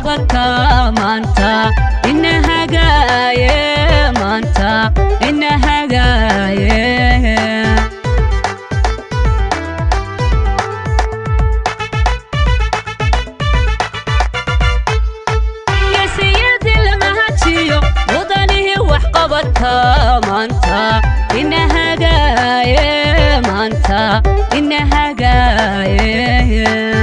qabataa maanta ina hagaaye maanta ina hagaaye geesiyadii lama hajiyo mudanihii wax qabataa maanta ina hagaaye maanta ina hagaaye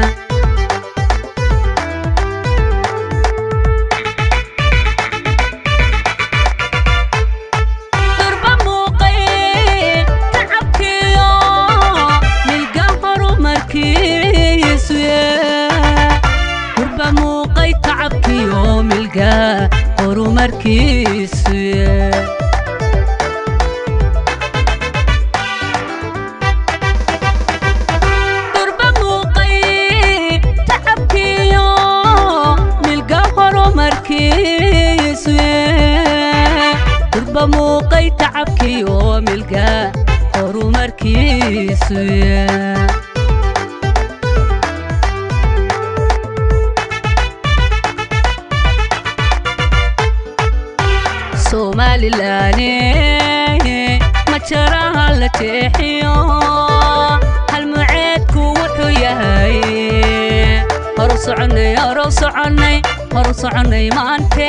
durba muuqay tacabkiyo milga horumarkiisu durba muuqay tacabkiyo milga horumarkiisu durba muuqay tacabkiyo milga horumarkiisu durba muuqay tacabkiyo milga horumarkiisu somalilaane ma jaraha la jeexiyo halmuceedku wuxuu yahay horu soconay horu soconay horu soconay maante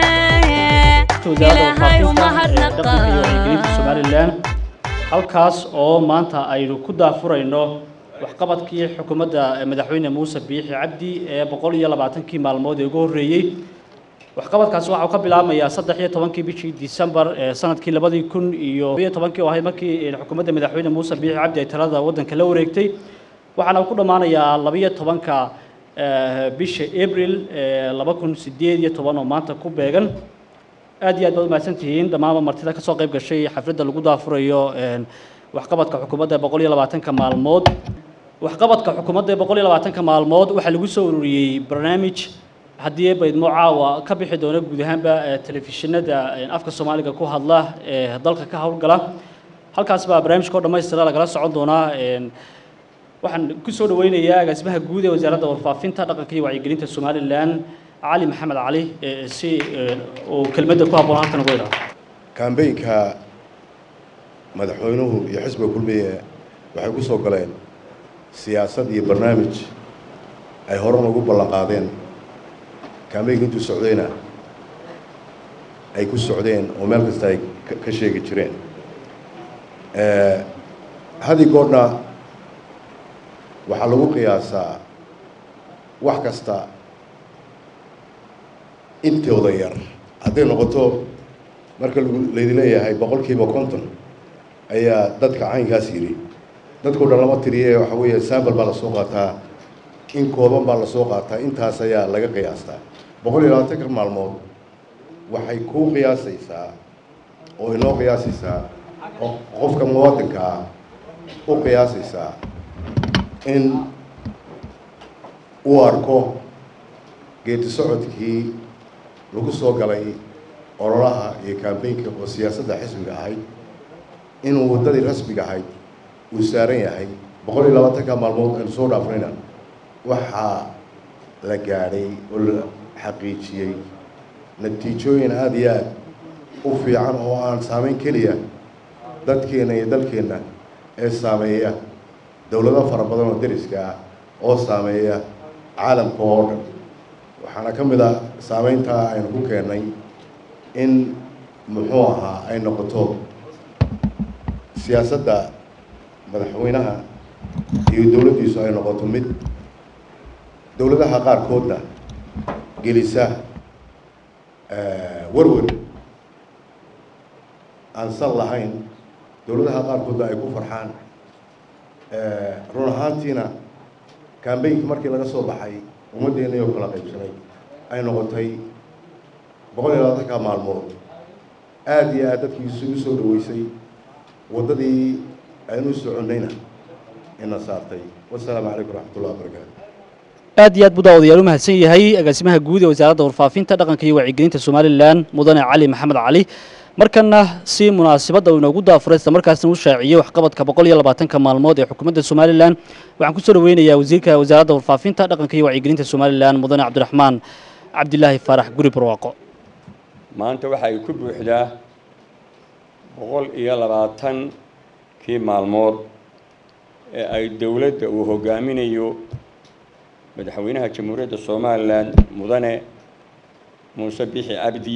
ilaahay umahadnaqa somalilan halkaas oo maanta aynu ku daafurayno waxqabadkii xukuumadda madaxweyne muuse biixi cabdi ee boqol iyo labaatankii maalmood ee ugu horreeyey waxqabadkaasi waxa uu ka bilaabmayaa saddex iyo tobankii bishii disembar ee sanadkii labadii kun iyo iyo tobankii oo ahayd markii xukuumadda madaxweyne muuse biixi cabdi ay talada waddanka la wareegtay waxaana uu ku dhammaanayaa labiyo tobanka bisha abril laba kun sideed iyo toban oo maanta ku beegan aad iyo aad baad umahadsan tihiin dhammaanba martida kasoo qayb gashay xafladda lagu daafurayo waxqabadka xukuumadda boqol iyo labaatanka maalmood waxqabadka xukuumadda boqol iyo labaatanka maalmood waxaa lagu soo ururiyey barnaamij haddii baydmo caawa ka bixi doona guud ahaanba telefishinada afka soomaaliga ku hadla ee dalka ka howlgala halkaas baa barnaamijka oo dhammaystira lagala socon doonaa waxaan ku soo dhaweynayaa agaasimaha guud ee wasaaradda warfaafinta dhaqanka iyo wacyigelinta somalilan cali maxamed cali si uu kelmadda ku habboon halkan ugu idhaa kambeynka madaxweynuhu iyo xisbiga kulmiye waxay ku soo galeen siyaasad iyo barnaamij ay horan ugu ballan qaadeen kambeynka intuu socdayna ay ku socdeen oo meel kasta ay ka sheegi jireen hadi goodhna waxaa lagu qiyaasaa wax kasta intooda yar hadday noqoto marka laydin leeyahay boqol kiiba konton ayaa dadka caynkaas yidhi dadkao dhan lama tiriye waxa weeye sambal baa lasoo qaataa in kooban baa lasoo qaataa intaas ayaa laga qiyaastaa boqol iyo labaatanka maalmood waxay kuu qiyaasaysaa oo inoo qiyaasaysaa qofka muwaadinka ah u qiyaasaysaa in uu arko geedi socodkii lagu soo galay ololaha iyo kambeynka oo siyaasadda xisbiga ahayd inuu waddadii rasmiga ahayd uu saaran yahay boqol iyo labaatanka maalmood aynu soo dhaafnayna waxaa la gaadhay oo la xaqiijiyey natiijooyin aada iyo aad u fiican oo aan saameyn keliya dadkeenna iyo dalkeenna ee saameeya dowlado fara badan oo deriska ah oo saameeya caalamka oo dhan waxaana ka mid a saameyntaa aynu ku keennay in muxuu ahaa ay noqoto siyaasadda madaxweynaha iyo dowladdiisu ay noqoto mid dowladaha qaarkoodna gelisa werwer aan sal lahayn dowladaha qaarkoodna ay ku farxaan run ahaantiina kambeynka markii laga soo baxay ummaddeennii oo kala qaybsanay ay noqotay boqol iyo labaatanka maalmood aada iyo aad dadkii isugu soo dhaweysay waddadii aynu soconnayna ina saartay wasalaamu calaykum raxmatullahi wabarakaatu aad iyo aad buu daawadayaal u mahadsan yahay agaasimaha guud ee wasaaradda warfaafinta dhaqanka iyo wacyigelinta somalilan mudane cali maxamed cali markana si munaasabadda uu inoogu daafuray isla markaasna uu shaaciyey waxqabadka boqol iyo labaatanka maalmood ee xukuumadda somalilan waxaan kusoo dhaweynayaa wasiirka wasaaradda warfaafinta dhaqanka iyo wacyigelinta somalilan mudane cabdiraxmaan cabdilaahi faarax guri barwaaqo maanta waxa ay ku buuxdaa boqol iyo labaatankii maalmood ee ay dowladda uu hogaaminayo madaxweynaha jamhuuriyadda somalilan mudane muuse bixi cabdi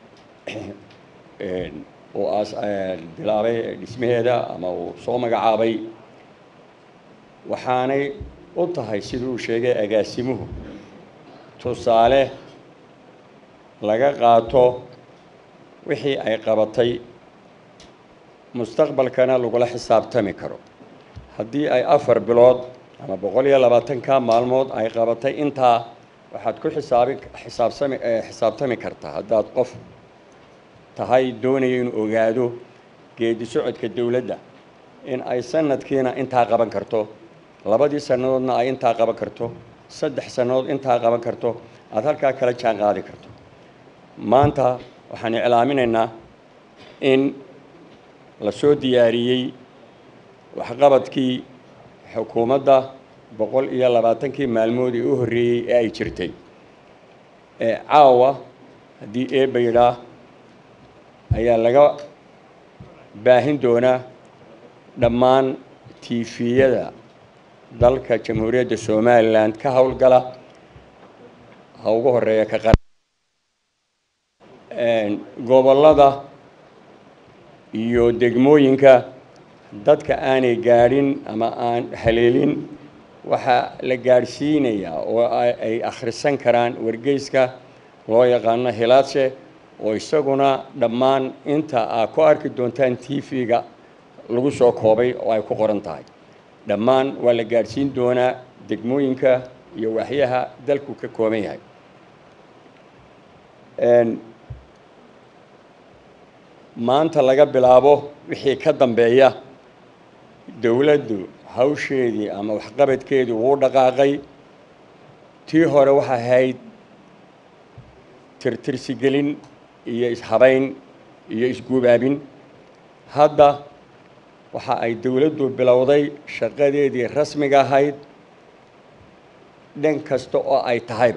oo aas bilaabay dhismaheeda ama uu soo magacaabay waxaanay u tahay sidii uu sheegay agaasimuhu tusaale laga qaato wixii ay qabatay mustaqbalkana lagula xisaabtami karo haddii ay afar bilood ama boqol iyo labaatanka maalmood ay qabatay intaa waxaad ku xisaabi xisaabsami xisaabtami kartaa haddaad qof tahay doonaya inuu ogaado geedi socodka dowladda in ay sanadkiina intaa qaban karto labadii sannadoodna ay intaa qaban karto saddex sannadood intaa qaban karto aada halkaa kala jaan qaadi karto maanta waxaan iclaaminaynaa in la soo diyaariyey waxqabadkii xukuumadda boqol iyo labaatankii maalmood ee u horreeyey ee ay jirtay ee caawa haddii eebba yidhaa ayaa laga baahin doonaa dhammaan tiifiyada dalka jamhuuriyadda somalilan ka howlgala ha ugu horeeya ka qara gobollada iyo degmooyinka dadka aanay gaadhin ama aan haleelin waxaa la gaadhsiinayaa oo ay akhrisan karaan wargeyska loo yaqaano hilaadse oo isaguna dhammaan inta aad ku arki doontaan t v-ga lagu soo koobay oo ay ku qoran tahay dhammaan waa la gaadhsiin doonaa degmooyinka iyo waxyaha dalku ka kooban yahay maanta laga bilaabo wixii ka dambeeya dowladdu hawsheedii ama waxqabadkeedii wuu dhaqaaqay tii hore waxay ahayd tirtirsigelin iyo ishabayn iyo isgubaabin hadda waxa ay dowladdu bilowday shaqadeedii rasmiga ahayd dhan kasta oo ay tahayba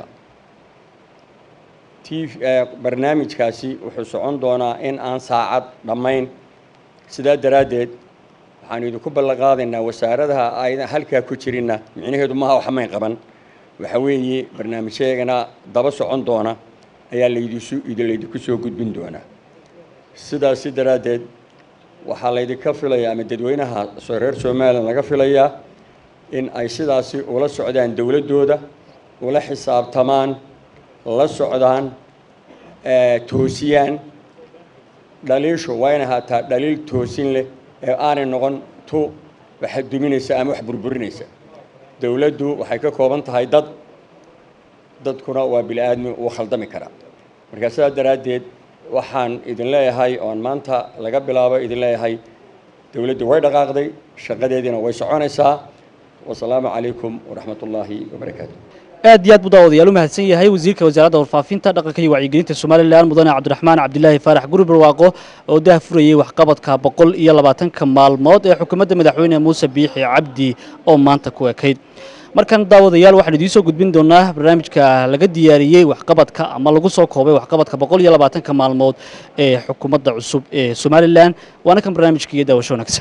t barnaamijkaasi wuxuu socon doonaa in aan saacad dhammayn sidaa daraaddeed waxaanu idinku ballan qaadaynaa wasaaradaha aydan halkaa ku jirinna micnaheedu maha waxmayn qaban waxa weeye barnaamijyagana daba socon doona ayaa laydisu laydinku soo gudbin doonaa sidaasi daraaddeed waxaa laydinka filayaa ama dadweynaha reer somalilan laga filayaa in ay sidaasi ula socdaan dowladdooda ula xisaabtamaan la socdaan toosiyaan dhaliishu waa inay haataa dhaliil toosin leh ee aanay noqon tu waxa duminaysa ama wax burburinaysa dowladdu waxay ka kooban tahay dad dadkuna waa bini aadmi uu khaldami karaa markaa sidaa daraaddeed waxaan idin leeyahay oon maanta laga bilaabo idin leeyahay dowladdu way dhaqaaqday shaqadeediina way soconaysaa wasalaamu calaykum waraxmat ullaahi wabarakaatu aad iyo aad buu daawadayaal u mahadsan yahay wasiirka wasaaradda warfaafinta dhaqanka iyo wacyigelinta somalilan mudane cabdiraxmaan cabdilaahi faarax guri barwaaqo oo dah furayey waxqabadka boqol iyo labaatanka maalmood ee xukuumadda madaxweyne muuse biixi cabdi oo maanta ku ekayd markan daawadayaal waxaan idiin soo gudbin doonaa barnaamijka laga diyaariyey waxqabadka ama lagu soo koobay waxqabadka boqol iyo labaatanka maalmood ee xukuumadda cusub ee somalilan waana kan barnaamijka iyo daawasho wanaagsan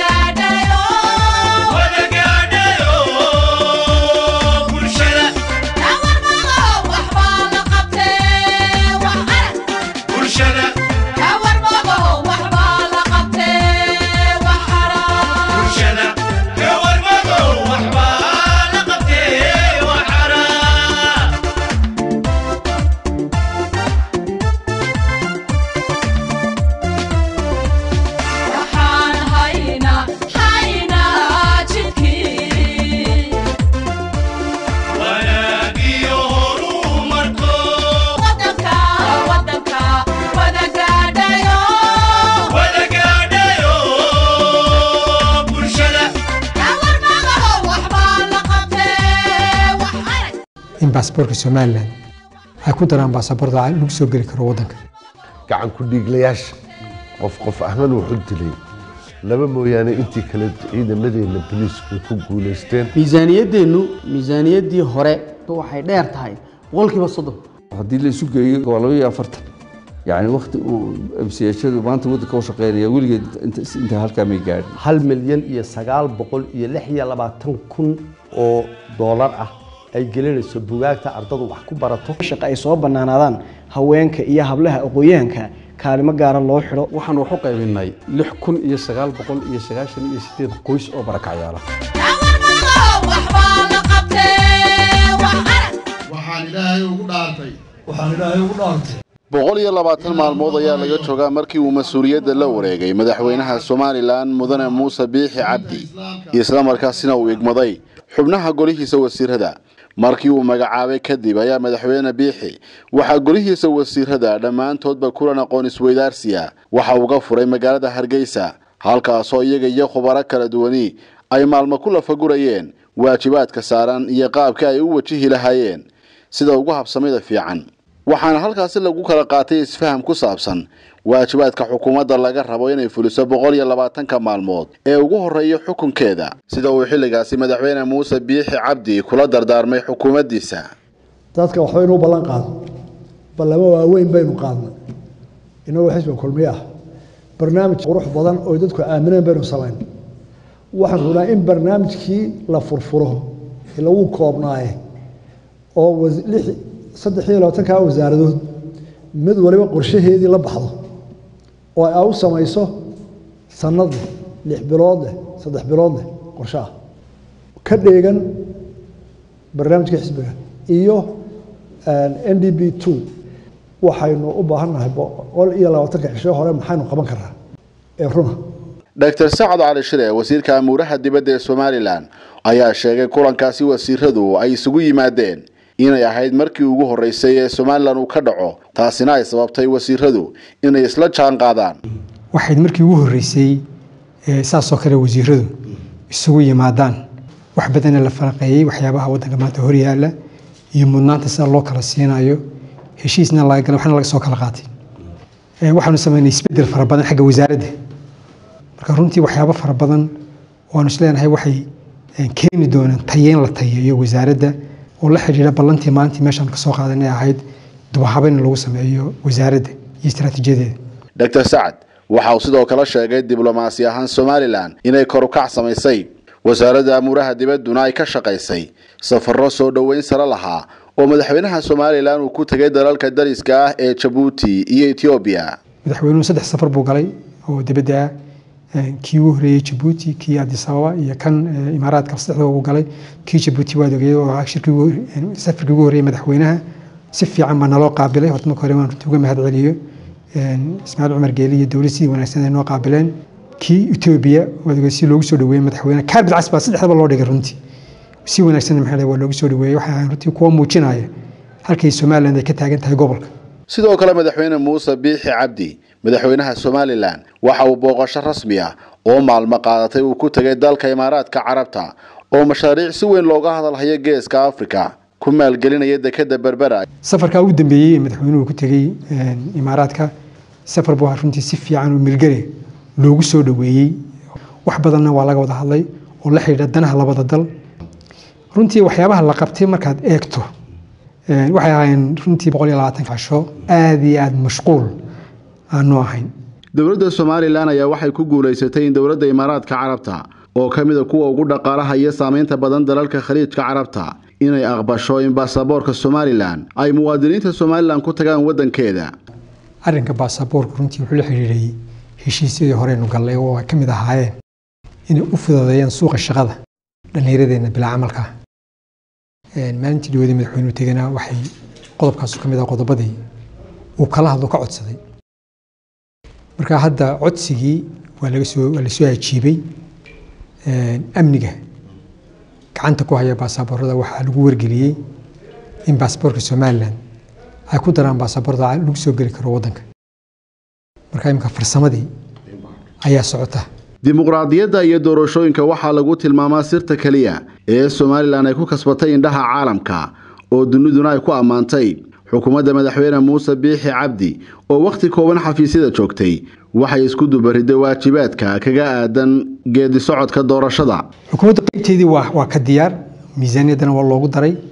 in baasaboorka somalilan ay ku daraan baasaboorda lagu soo geli karo waddanka gacan ku dhiiglayaasha qof qof ahmad wuxuu dilay laba mooyaane intii kale ciidamadeenna boliisku ku guulaysteen miisaaniyaddeennu miisaaniyaddii hore waxay dheer tahay boqolkiiba soddon haddii la isu geeyo waa laba iyo afartan yani wakti uu msiyashadu maanta waddanka u shaqeynaya weligeed inta halkaa may gaadhin hal milyan iyo sagaal boqol iyo lix iyo labaatan kun oo doolar ah ay gelinayso bugaagta ardadu wax ku barato shaqa ay soo bannaanaadaan haweenka iyo hablaha aqooyahanka kaalimo gaara loo xidho waxaan wax u qaybinay lix kun iyo sagaal boqol iyo sagaashan iyo sideed qoys oo barakacyaala waxaan ilaahay ugu dhaartay waxaan ilaahay ugu dhaartay boqol iyo labaatan maalmood ayaa laga joogaa markii uu mas-uuliyadda la wareegay madaxweynaha somalilan mudane muuse biixi cabdi islamarkaasina uu igmaday xubnaha golihiisa wasiirada markii uu magacaabay kadib ayaa madaxweyne biixi waxaa golihiisa wasiirada dhammaantoodba kulan aqoon isweydaarsiya waxa uga furay magaalada hargeysa halkaasoo iyaga iyo khubaro kala duwani ay maalmo ku lafagurayeen waajibaadka saaran iyo qaabka ay u wajihi lahaayeen sida ugu habsamida fiican waxaana halkaasi lagu kala qaatay isfaham ku saabsan waajibaadka xukuumadda laga rabo inay fuliso boqol iyo labaatanka maalmood ee ugu horreeya xukunkeeda sida uu xilligaasi madaxweyne muuse biixi cabdi kula dardaarmay xukuumaddiisa dadka waxba inuu ballan qaado ballamo waaweyn baynu qaadnay inagoo xisbiga kulmiye ah barnaamij qurux badan oo dadku aamineen baynu samayn waxaan rabnaa in barnaamijkii la furfuro ee lagu koobnaaye oo saddex iyo labaatankaa wasaaradood mid waliba qorshaheedii la baxdo oo ay u samayso sanad leh lix bilood leh saddex bilood leh qorshe ah ka dheegan barnaamijka xisbiga iyo n d b two waxaynu u baahannahay boqol iyo labaatanka cisho hore maxaynu qaban karaa ee runa dr sacad cali shire wasiirka amuuraha dibadda ee somalilan ayaa sheegay kulankaasi wasiiradu ay isugu yimaadeen inay ahayd markii ugu horreysay ee somalilan uu ka dhaco taasina ay sababtay wasiiradu inay isla jaan qaadaan waxayd markii ugu horreysay saasoo kale wasiiradu isugu yimaadaan wax badana la faraqeeyey waxyaabaha waddanka maanta horyaala iyo mudnaanta sida loo kala siinayo heshiisna laga galay waxna laga soo kala qaatay waxaanu sameynay isbeddel fara badan xagga wasaaradda marka runtii waxyaabo fara badan waanu isleenahay waxay keeni doonaan tayeyn la tayeeyo wasaaradda oo la xidhiidha ballantii maalintii meeshaan ka soo qaadanay ahayd dubahabayn in lagu sameeyo wasaaradda iyo istaraatiijiyadeeda dr sacad waxa uu sidoo kale sheegay diblomaasi ahaan somalilan inay korukac samaysay wasaaradda amuuraha dibadduna ay ka shaqaysay safarro soo dhoweyn sare lahaa oo madaxweynaha somalilan uu ku tegay dalalka dariska ah ee jabuuti iyo etoobiya madaxweynuhu saddex safar buu galay oo dibadda ah kii ugu horreeyey jabuuti kii addis ababa iyo kan imaaraadka saddexda uu galay kii jabuuti waad ogeyay oo ah safarkii ugu horreeyey madaxweynaha si fiican baa naloo qaabilay horta marka hore waan runtii uga mahad celiyo ismaaciil cumar geeli iyo dowlad sidii wanaagsan ay noo qaabileen kii etoobiya waad ogey si loogu soo dhaweeyey madaxweynaha kaarbid cas baa saddexdaba loo dhigay runtii si wanaagsan maxaa waa loogu soo dhaweeyey waxaa runtii kuwa muujinaya halkay somaliland ay ka taagan tahay gobolka sidoo kale madaxweyne muuse biixi cabdi madaxweynaha somalilan waxa uu booqasho rasmi ah oo maalmo qaadatay uu ku tegay dalka imaaraadka carabta oo mashaariic si weyn looga hadalhayo geeska afrika ku maalgelinaya dekeda berbera safarkaa ugu dambeeyey ee madaxweynuhu ku tegey imaaraadka safar buu runtii si fiican oo milgale loogu soo dhaweeyey wax badanna waa laga wada hadlay oo la xidhiidha danaha labada dal runtii waxyaabaha la qabtay markaad eegto waxay ahaayeen runtii boqol iyo labaatan casho aada iyo aada mashquul aanu ahayn dowladda somalilan ayaa waxay ku guulaysatay in dowladda imaaraadka carabta oo ka mida kuwa ugu dhaqaalaha iyo saamaynta badan dalalka khaliijka carabta inay aqbasho in baasaboorka somalilan ay muwaadiniinta somalilan ku tagaan waddankeeda arrinka baasaboorku runtii wuxuu la xidhiidhayay heshiisyadii horeynu gallay oo ay ka mid ahaayeen inay u fududeeyaan suuqa shaqada dhallinyaradeenna bilaa camalka maalintii dhawadii madaxweynuhu tegana waxay qodobkaasu ka mid ah qodobadii uu kala hadlo ka codsaday marka hadda codsigii waa laga soo waa lasoo ajiibay amniga gacanta ku haya baasaboorada waxaa lagu wargeliyey in baasaboorka somalilan ay ku daraan baasaboorda lagu soo geli karo waddanka marka imika farsamadii ayaa socota dimuqraadiyadda iyo doorashooyinka waxaa lagu tilmaamaa sirta keliya ee somalilan ay ku kasbatay indhaha caalamka oo duniduna ay ku ammaantay xukuumadda madaxweyne muuse biixi cabdi oo wakhti kooban xafiisyada joogtay waxay isku dubaridday waajibaadka kaga aadan geedi socodka doorashada xukuumadda qaybteedii waa waa ka diyaar miisaaniyaddana waa loogu daray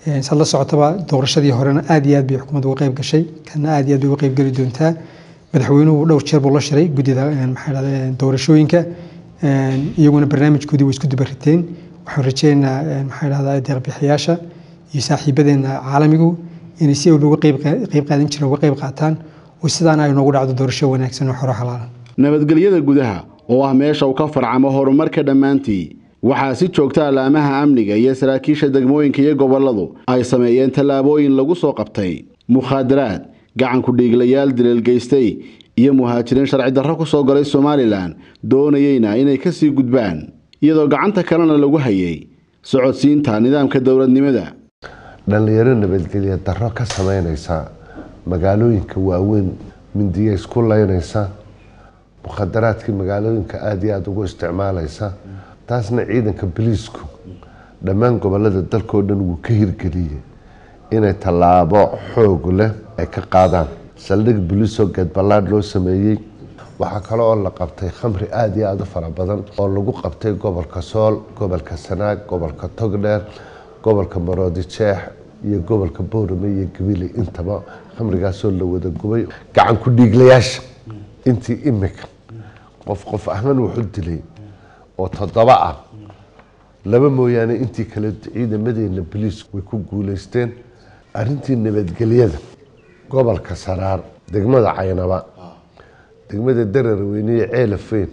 saad la socotaba doorashadii horena aad iyo aad bay xukuumadda uga qayb gashay kana aad iyo aad bay uga qayb geli doontaa madaxweynuhu dhowr jeer buu la shiray guddida maxaa dhahda doorashooyinka iyaguna barnaamijkoodii way isku dubariteen waxaan rajeynaynaa maxaa dhahda deeqbixiyaasha iyo saaxiibadeena caalamigu inay si looga qayb qaadan jireen uga qayb qaataan oo sidaana ay noogu dhacdo doorasho wanaagsan oo xoro xalaala nabadgelyada gudaha oo ah meesha uu ka farcamo horumarka dhammaantii waxaa si joogta allaamaha amniga iyo saraakiisha degmooyinka iyo gobolladu ay sameeyeen tallaabooyin lagu soo qabtay mukhaadaraad gacanku dhiiglayaal dileelgeystay iyo muhaajiriin sharci darro ku soo galay somalilan doonayeyna inay ka sii gudbaan iyadoo gacanta kalena lagu hayay socodsiinta nidaamka dowladnimada dhallinyaro nabadgelya darro ka sameynaysa magaalooyinka waaweyn mindiya isku leynaysa mukhadaraadkii magaalooyinka aada iyo aada ugu isticmaalaysa taasna ciidanka boliisku dhammaan gobolada dalkao dhan wuu ka hirgeliyey inay tallaabo xoog leh ay ka qaadaan saldhig boliisoo geedballaadh loo sameeyey waxaa kale oo la qabtay khamri aada iyo aada u fara badan oo lagu qabtay gobolka sool gobolka sanaag gobolka togdheer gobolka maroodi jeex iyo gobolka boorame iyo gabiley intaba khamrigaasoo la wada gubay gacan ku dhiiglayaasha intii imika qof qof ahman wuxu dilay oo toddoba ah laba mooyaane intii kale ciidamadeena boliisku way ku guuleysteen arintii nabadgelyada gobolka saraar degmada caynaba degmada dararweyniye ceelafeyn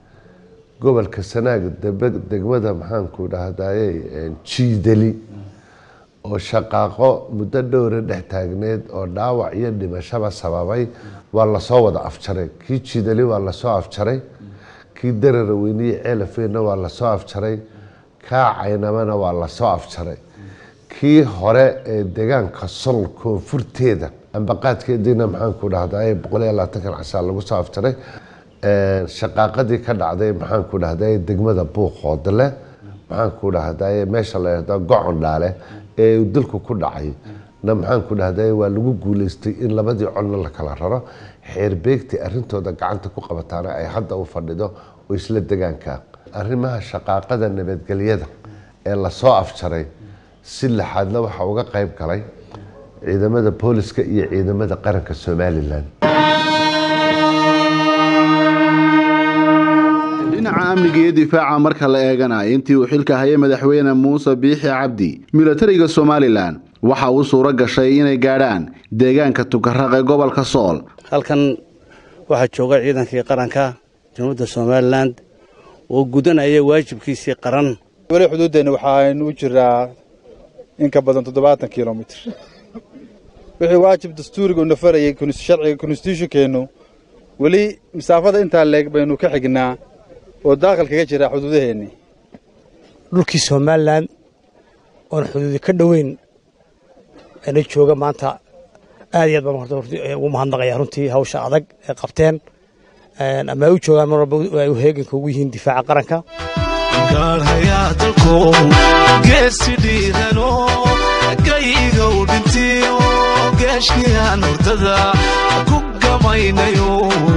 gobolka sanaag degmada maxaanku dhahdaye jiidali oo shaqaaqo muddo dhowra dhex taagneed oo dhaawac iyo dhimashaba sababay waa lasoo wada afjaray kii jiidali waa lasoo afjaray kii dararweyniye ceelafeynna waa lasoo afjaray kaa caynabana waa lasoo afjaray kii hore ee deegaanka sol koonfurteeda ambaqaadkeediina maxaanku dhahday boqol iyo labaatankan casaa lagu soo afjaray shaqaaqadii ka dhacday maxaanku dhahday degmada buuqoodle maxaanku dhahday meesha la yahdo gocon dhaale ee uu dalku ku dhacay na maxaanku dhahday waa lagu guuleystay in labadii colna la kala raro xeerbeegtii arintooda gacanta ku qabataana ay hadda u fadhido oo isla degaanka arrimaha shaqaaqada nabadgelyada ee lasoo afjaray si laxaadna waxaa uga qayb galay ciidamada booliska iyo ciidamada qaranka somalilan dhinaca amniga iyo difaaca marka la eeganayo intii uu xilka hayay madaxweyne muuse biixi cabdi milatariga somalilan waxa uu suuro gashay inay gaadhaan deegaanka tukaraq ee gobolka sool halkan waxaa jooga ciidankii qaranka jamhuuriyadda somalilan oo gudanaya waajibkiisii qaran weli xuduuddeenna waxaaynu u jiraa in ka badan toddobaatan kilomitr wixii waajib dastuuriga u nafarayay sharciga konstitutionkeennu weli masaafada intaa leeg baynu ka xignaa oo daaqil kaga jira xuduudaheennii dhulkii somalilan oon xuduudi ka dhoweyn ana jooga maanta aad iyo aad baan ugu mahadnaqaya runtii hawsha adag ee qabteen ama ay u joogaan mar walba ay u heeganka ugu yihiin difaaca qaranka gaalhayaa dalko geesi dhiirano gayigow dhintiyo geeshkiyaan hurdada ku gamaynayo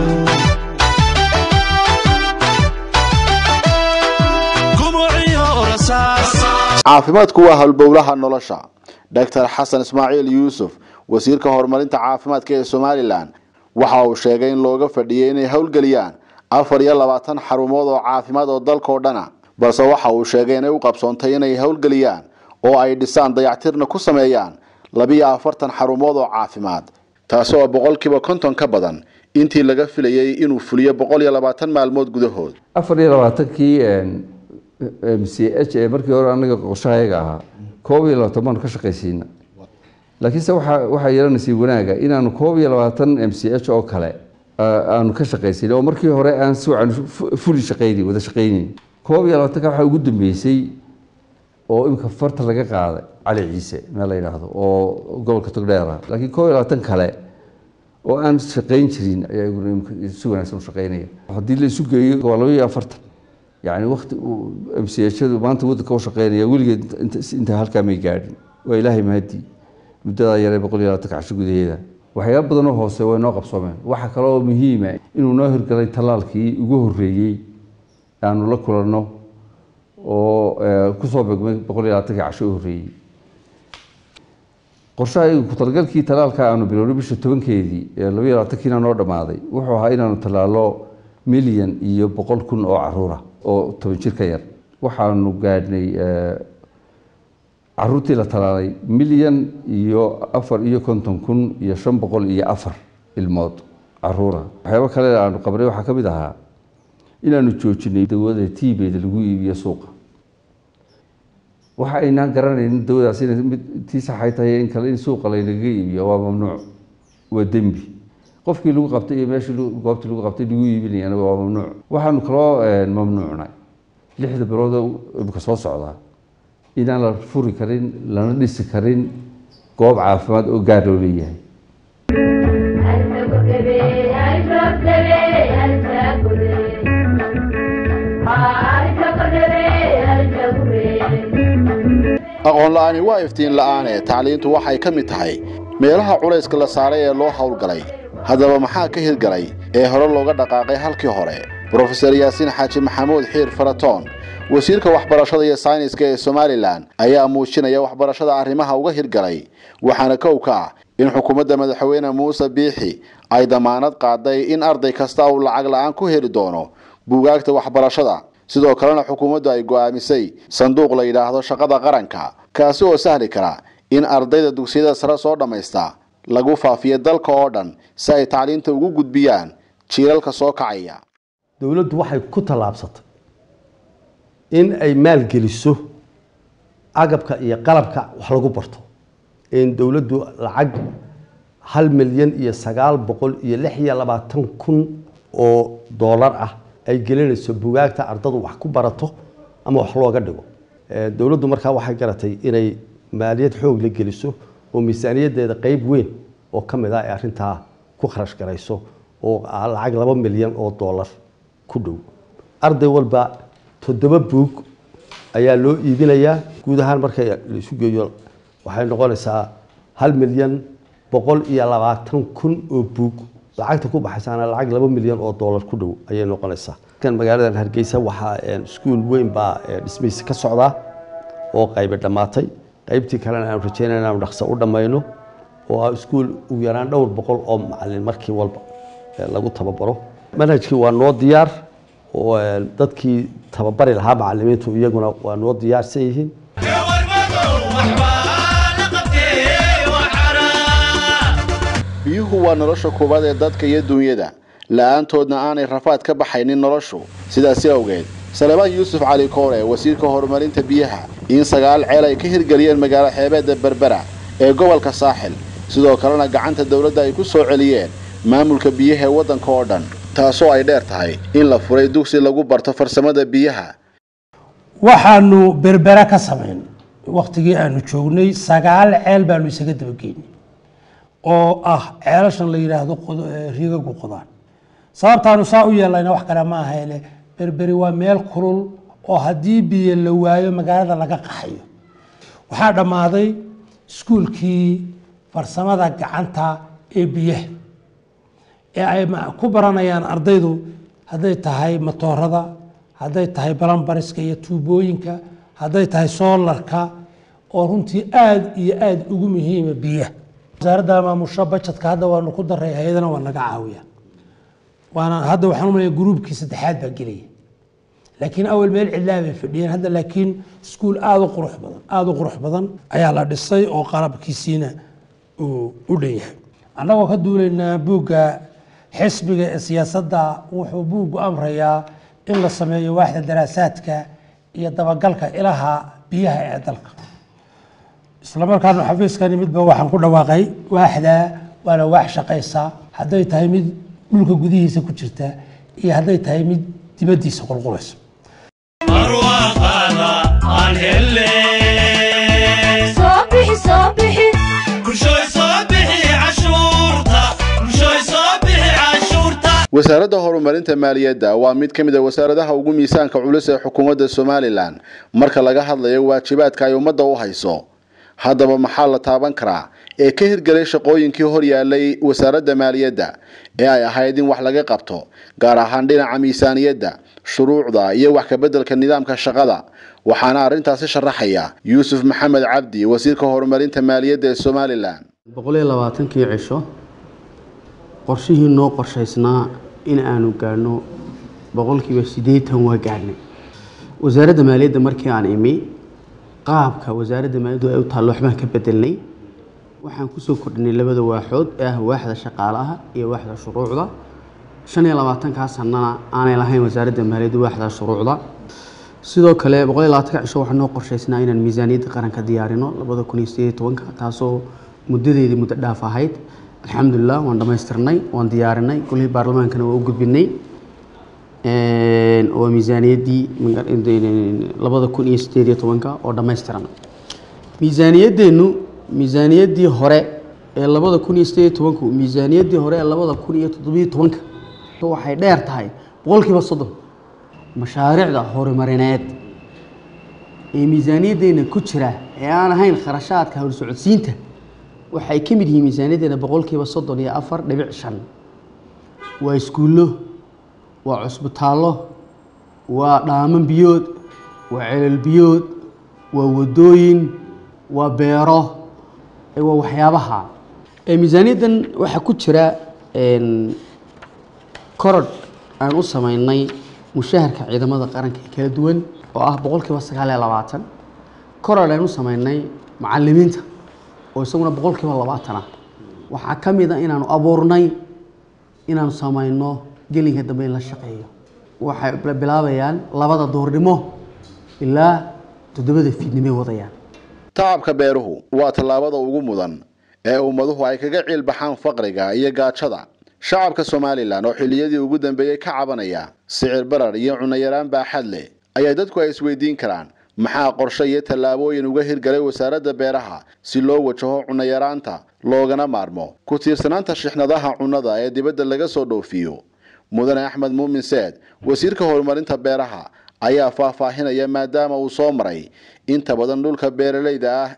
caafimaadku waa halbowlaha nolosha doctor xasan ismaaciil yuusuf wasiirka horumarinta caafimaadka ee somalilan waxa uu sheegay in looga fadhiyey inay howlgeliyaan afar iyo labaatan xarumood oo caafimaad oo dalkao dhana balse waxa uu sheegay inay u qabsoontay inay howlgeliyaan oo ay dhisaan dayactirna ku sameeyaan labiyo afartan xarumood oo caafimaad taasi oo boqolkiiba konton ka badan intii laga filayey inuu fuliyo boqol iyo labaatan maalmood gudahood afar iyo labaatankii m c h ee markii hore anaga qorshahayaga ahaa koob iyo labaatan baanu ka shaqaysiina laakiinse waxaa waxaa yeelanaysay wanaaga inaanu koob iyo labaatan m c h oo kale aanu ka shaqaysin oo markii hore aan si wacan fuli shaqayni wada shaqaynayn koob iyo labaatanka waxaa ugu dambeysay oo imika farta laga qaaday cali ciise meel la yidhaahdo oo gobolka togdheer ah laakiin koob iyo labaatan kale oo aan shaqayn jirin ayaa iguna imika si wanaagsan u shaqaynaya haddii la isu geeyo waa laba iyo afartan yani wakti m c hadu maanta waddanka u shaqeynaya weligeed intaa halkaa may gaadhin waa ilaahay mahadii muddadaa yaree boqol iyo labaatanka casho gudaheeda waxyaaba badanoo hoose way noo qabsoomeen waxaa kale oo muhiima inuu noo hirgalay tallaalkii ugu horreeyey aanu la kulanno oo kusoo begmay boqol iyo labaatankii casho u horreeyey qorshaha ku-talgalkii talaalka aanu bilownay bisha tobankeedii ee labaiyo labaatankiina noo dhammaaday wuxuu ahaa inaanu tallaalo milyan iyo boqol kun oo caruura oo toban jir ka yar waxaanu gaadhnay caruurtii la talaalay milyan iyo afar iyo konton kun iyo shan boqol iyo afar ilmood caruura waxyaabo kale aanu qabnay waxaa ka mid ahaa inaanu joojinay dawada tiibeeda lagu iibiyo suuqa waxa aynaan garanaynin dawadaas inay mid tii saxay tahay in kale in suuqa laynaga iibiyo waa mamnuuc waa dembi qofkii lagu qabtay iyo meeshii goobtii lagu qabtay lagu iibinayana waa mamnuuc waxaanu kaloo mamnuucnay lixda biloodoo imika soo socdaa inaan la furi karin lana dhisi karin goob caafimaad oo gaar loo leeyahay aqoon la'aani waa iftiin la'aane tacliintu waxay ka mid tahay meelaha culayska la saaray ee loo howlgalay haddaba maxaa ka hirgalay ee hore looga dhaqaaqay halkii hore brofeser yaasiin xaaji maxamuud xiir faratoon wasiirka waxbarashada iyo sayniska ee somalilan ayaa muujinaya waxbarashada arrimaha uga hirgalay waxaana kow ka ah in xukuumadda madaxweyne muuse biixi ay damaanad qaaday in arday kasta uu lacag la'aan ku heli doono buugaagta waxbarashada sidoo kalena xukuumaddu ay go'aamisay sanduuq la yidhaahdo shaqada qaranka kaasi oo sahli kara in ardayda dugsiyada sare soo dhammaysta lagu faafiyo dalka oo dhan si ay tacliinta ugu gudbiyaan jiilalka soo kacaya dowladdu waxay ku tallaabsatay in ay maalgeliso agabka iyo qalabka wax lagu barto in dowladdu lacag hal milyan iyo sagaal boqol iyo lix iyo labaatan kun oo doolar ah ay gelinayso bugaagta ardadu wax ku barato ama wax looga dhigo dowladdu markaa waxay garatay inay maaliyad xoog la geliso oo miisaaniyaddeeda qeyb weyn oo ka mid ah ay arrintaa ku kharash garayso oo lacag laba milyan oo doolar ku dhow arday walba toddoba buug ayaa loo iibinayaa guud ahaan marka la isu geeyo waxay noqonaysaa hal milyan boqol iyo labaatan kun oo buug lacagta ku baxaysaana lacag laba milyan oo doolar ku dhow ayay noqonaysaa kan magaaladan hargeysa waxaa iskuul weyn baa dhismihiisa ka socdaa oo qaybi dhammaatay qaybtii kalena aanu rajeynaya inaanu dhaqso u dhammayno oo ah iskuul ugu yaraan dhowr boqol oo macalin markii walba lagu tababaro manhajkii waa noo diyaar oo dadkii tababari lahaa macalimiintu iyaguna waa noo diyaarsan yihiin biyuhu waa nolosha koowaad ee dadka iyo dunyada la'aantoodna aanay rafaad ka baxaynin noloshu sidaasi awgeed salebaan yuusuf cali koore wasiirka horumarinta biyaha in sagaal ceel ay ka hirgeliyeen magaalo xeebeedda berbera ee gobolka saaxil sidoo kalena gacanta dowladda ay ku soo celiyeen maamulka biyaha ee waddanka oo dhan taasoo ay dheer tahay in la furay dugsi lagu barto farsamada biyaha waxaanu berbera ka samayn wakhtigii aanu joognay sagaal ceel baanu isaga dabageynay oo ah ceelashan la yidhaahdo riigagu qodaan sababtaanu saa u yeelayna wax kale ma ahayne berberi waa meel kulul oo haddii biyo la waayo magaalada laga qaxayo waxaa dhammaaday iskuulkii farsamada gacanta ee biyaha ee ay ku baranayaan ardaydu hadday tahay matoorada hadday tahay balambariska iyo tuubooyinka hadday tahay soolarka oo runtii aada iyo aada ugu muhiima biyaha wasaaradda maamusho bajetka hadda waanu ku daray hay-adana waa naga caawiya waana hadda waxaan umalaya gruubkii saddexaad baa gelaya laakiin awal meel cidlaa bay fadhiyeen hadda laakiin iskuul aada u qurux badan aada u qurux badan ayaa la dhisay oo qalabkiisiina uu u dhan yahay annagoo ka duulaynaa buugga xisbiga ee siyaasadda wuxuu buuggu amrayaa in la sameeyo waaxda daraasaadka iyo dabagalka ilaha biyaha ee dalka islamarkaana xafiiskani midba waxaan ku dhawaaqay waaxda waana waax shaqaysa hadday tahay mid dhulka gudihiisa ku jirta iyo hadday tahay mid dibaddiisa qulqulaysa wasaaradda horumarinta maaliyadda waa mid ka mid a wasaaradaha ugu miisaanka culus ee xukuumadda somalilan marka laga hadlayo waajibaadka ay ummadda u hayso haddaba maxaa la taaban karaa ee ka hirgelay shaqooyinkii hor yaalay wasaaradda maaliyadda ee ay ahayd in wax laga qabto gaar ahaan dhinaca miisaaniyadda shuruucda iyo wax kabeddelka nidaamka shaqada waxaana arrintaasi sharaxaya yuusuf maxamed cabdi wasiirka horumarinta maaliyadda ee somalilan boqol iyo labaatankii cisho qorshihii noo qorshaysnaa in aanu gaadhno boqolkiiba siddeetan waa gaadhnay wasaaradda maaliyadda markii aan imi qaabka wasaaradda maaliyaddu ay u taallo waxbaan ka bedelnay waxaan kusoo kordhinay labada waaxood ee ah waaxda shaqaalaha iyo waaxda shuruucda shan iyo labaatankaa sanana aanay lahayn wasaaradda maaliyadda waaxda shuruucda sidoo kale boqol iyo labaatanka cisho waxaa noo qorshaysnaa inaan miisaaniyadda qaranka diyaarino labada kun iyo sideed iyo tobanka taasoo muddadeedii muddo dhaaf ahayd alxamdulilah waan dhammaystirnay waan diyaarinay golihii baarlamaankana waa u gudbinay waa miisaaniyaddii labada kun iyo sideed iyo tobanka oo dhammaystiran miisaaniyaddeennu miisaaniyaddii hore ee labada kun iyo sideed iyo tobanku miisaaniyaddii hore ee labada kun iyo toddobiyo tobanka waxay dheer tahay boqolkiiba soddon mashaariicda horumarineed ee miisaaniyaddeena ku jira ee aan ahayn kharashaadka howlsocodsiinta waxay ka mid yihiin miisaaniyaddeena boqolkiiba soddon iyo afar dhibic shan waa iskuullo waa cusbitaallo waa dhaaman biyood waa celal biyood waa wadooyin waa beero waa waxyaabaha miisaaniyaddan waxaa ku jira korodh aan u sameynay mushaharka ciidamada qaranka ee kala duwan oo ah boqolkiiba sagaal iyo labaatan korodh aan u sameynay macalimiinta oo isaguna boqolkiiba labaatan ah waxaa ka mid a inaanu abuurnay inaanu sameyno gelinka dambe in la shaqeeyo waxay bilaabayaan labada duurnimo ilaa toddobada fiidnimay wadayaan tacabka beeruhu waa tallaabada ugu mudan ee ummaduhu ay kaga ciil baxaan faqriga iyo gaajada shacabka somalilan oo xilliyadii ugu dambeeyey ka cabanaya sicir barar iyo cunayaraan baaxad leh ayaa dadku ay isweydiin karaan maxaa qorshe iyo tallaabooyin uga hirgalay wasaaradda beeraha si loo wajaho cunayaraanta loogana maarmo ku tiirsanaanta shixnadaha cunnada ee dibadda laga soo dhoofiyo mudane axmed muumin seed wasiirka horumarinta beeraha ayaa faahfaahinaya maadaama uu soo maray inta badan dhulka beeralayda ah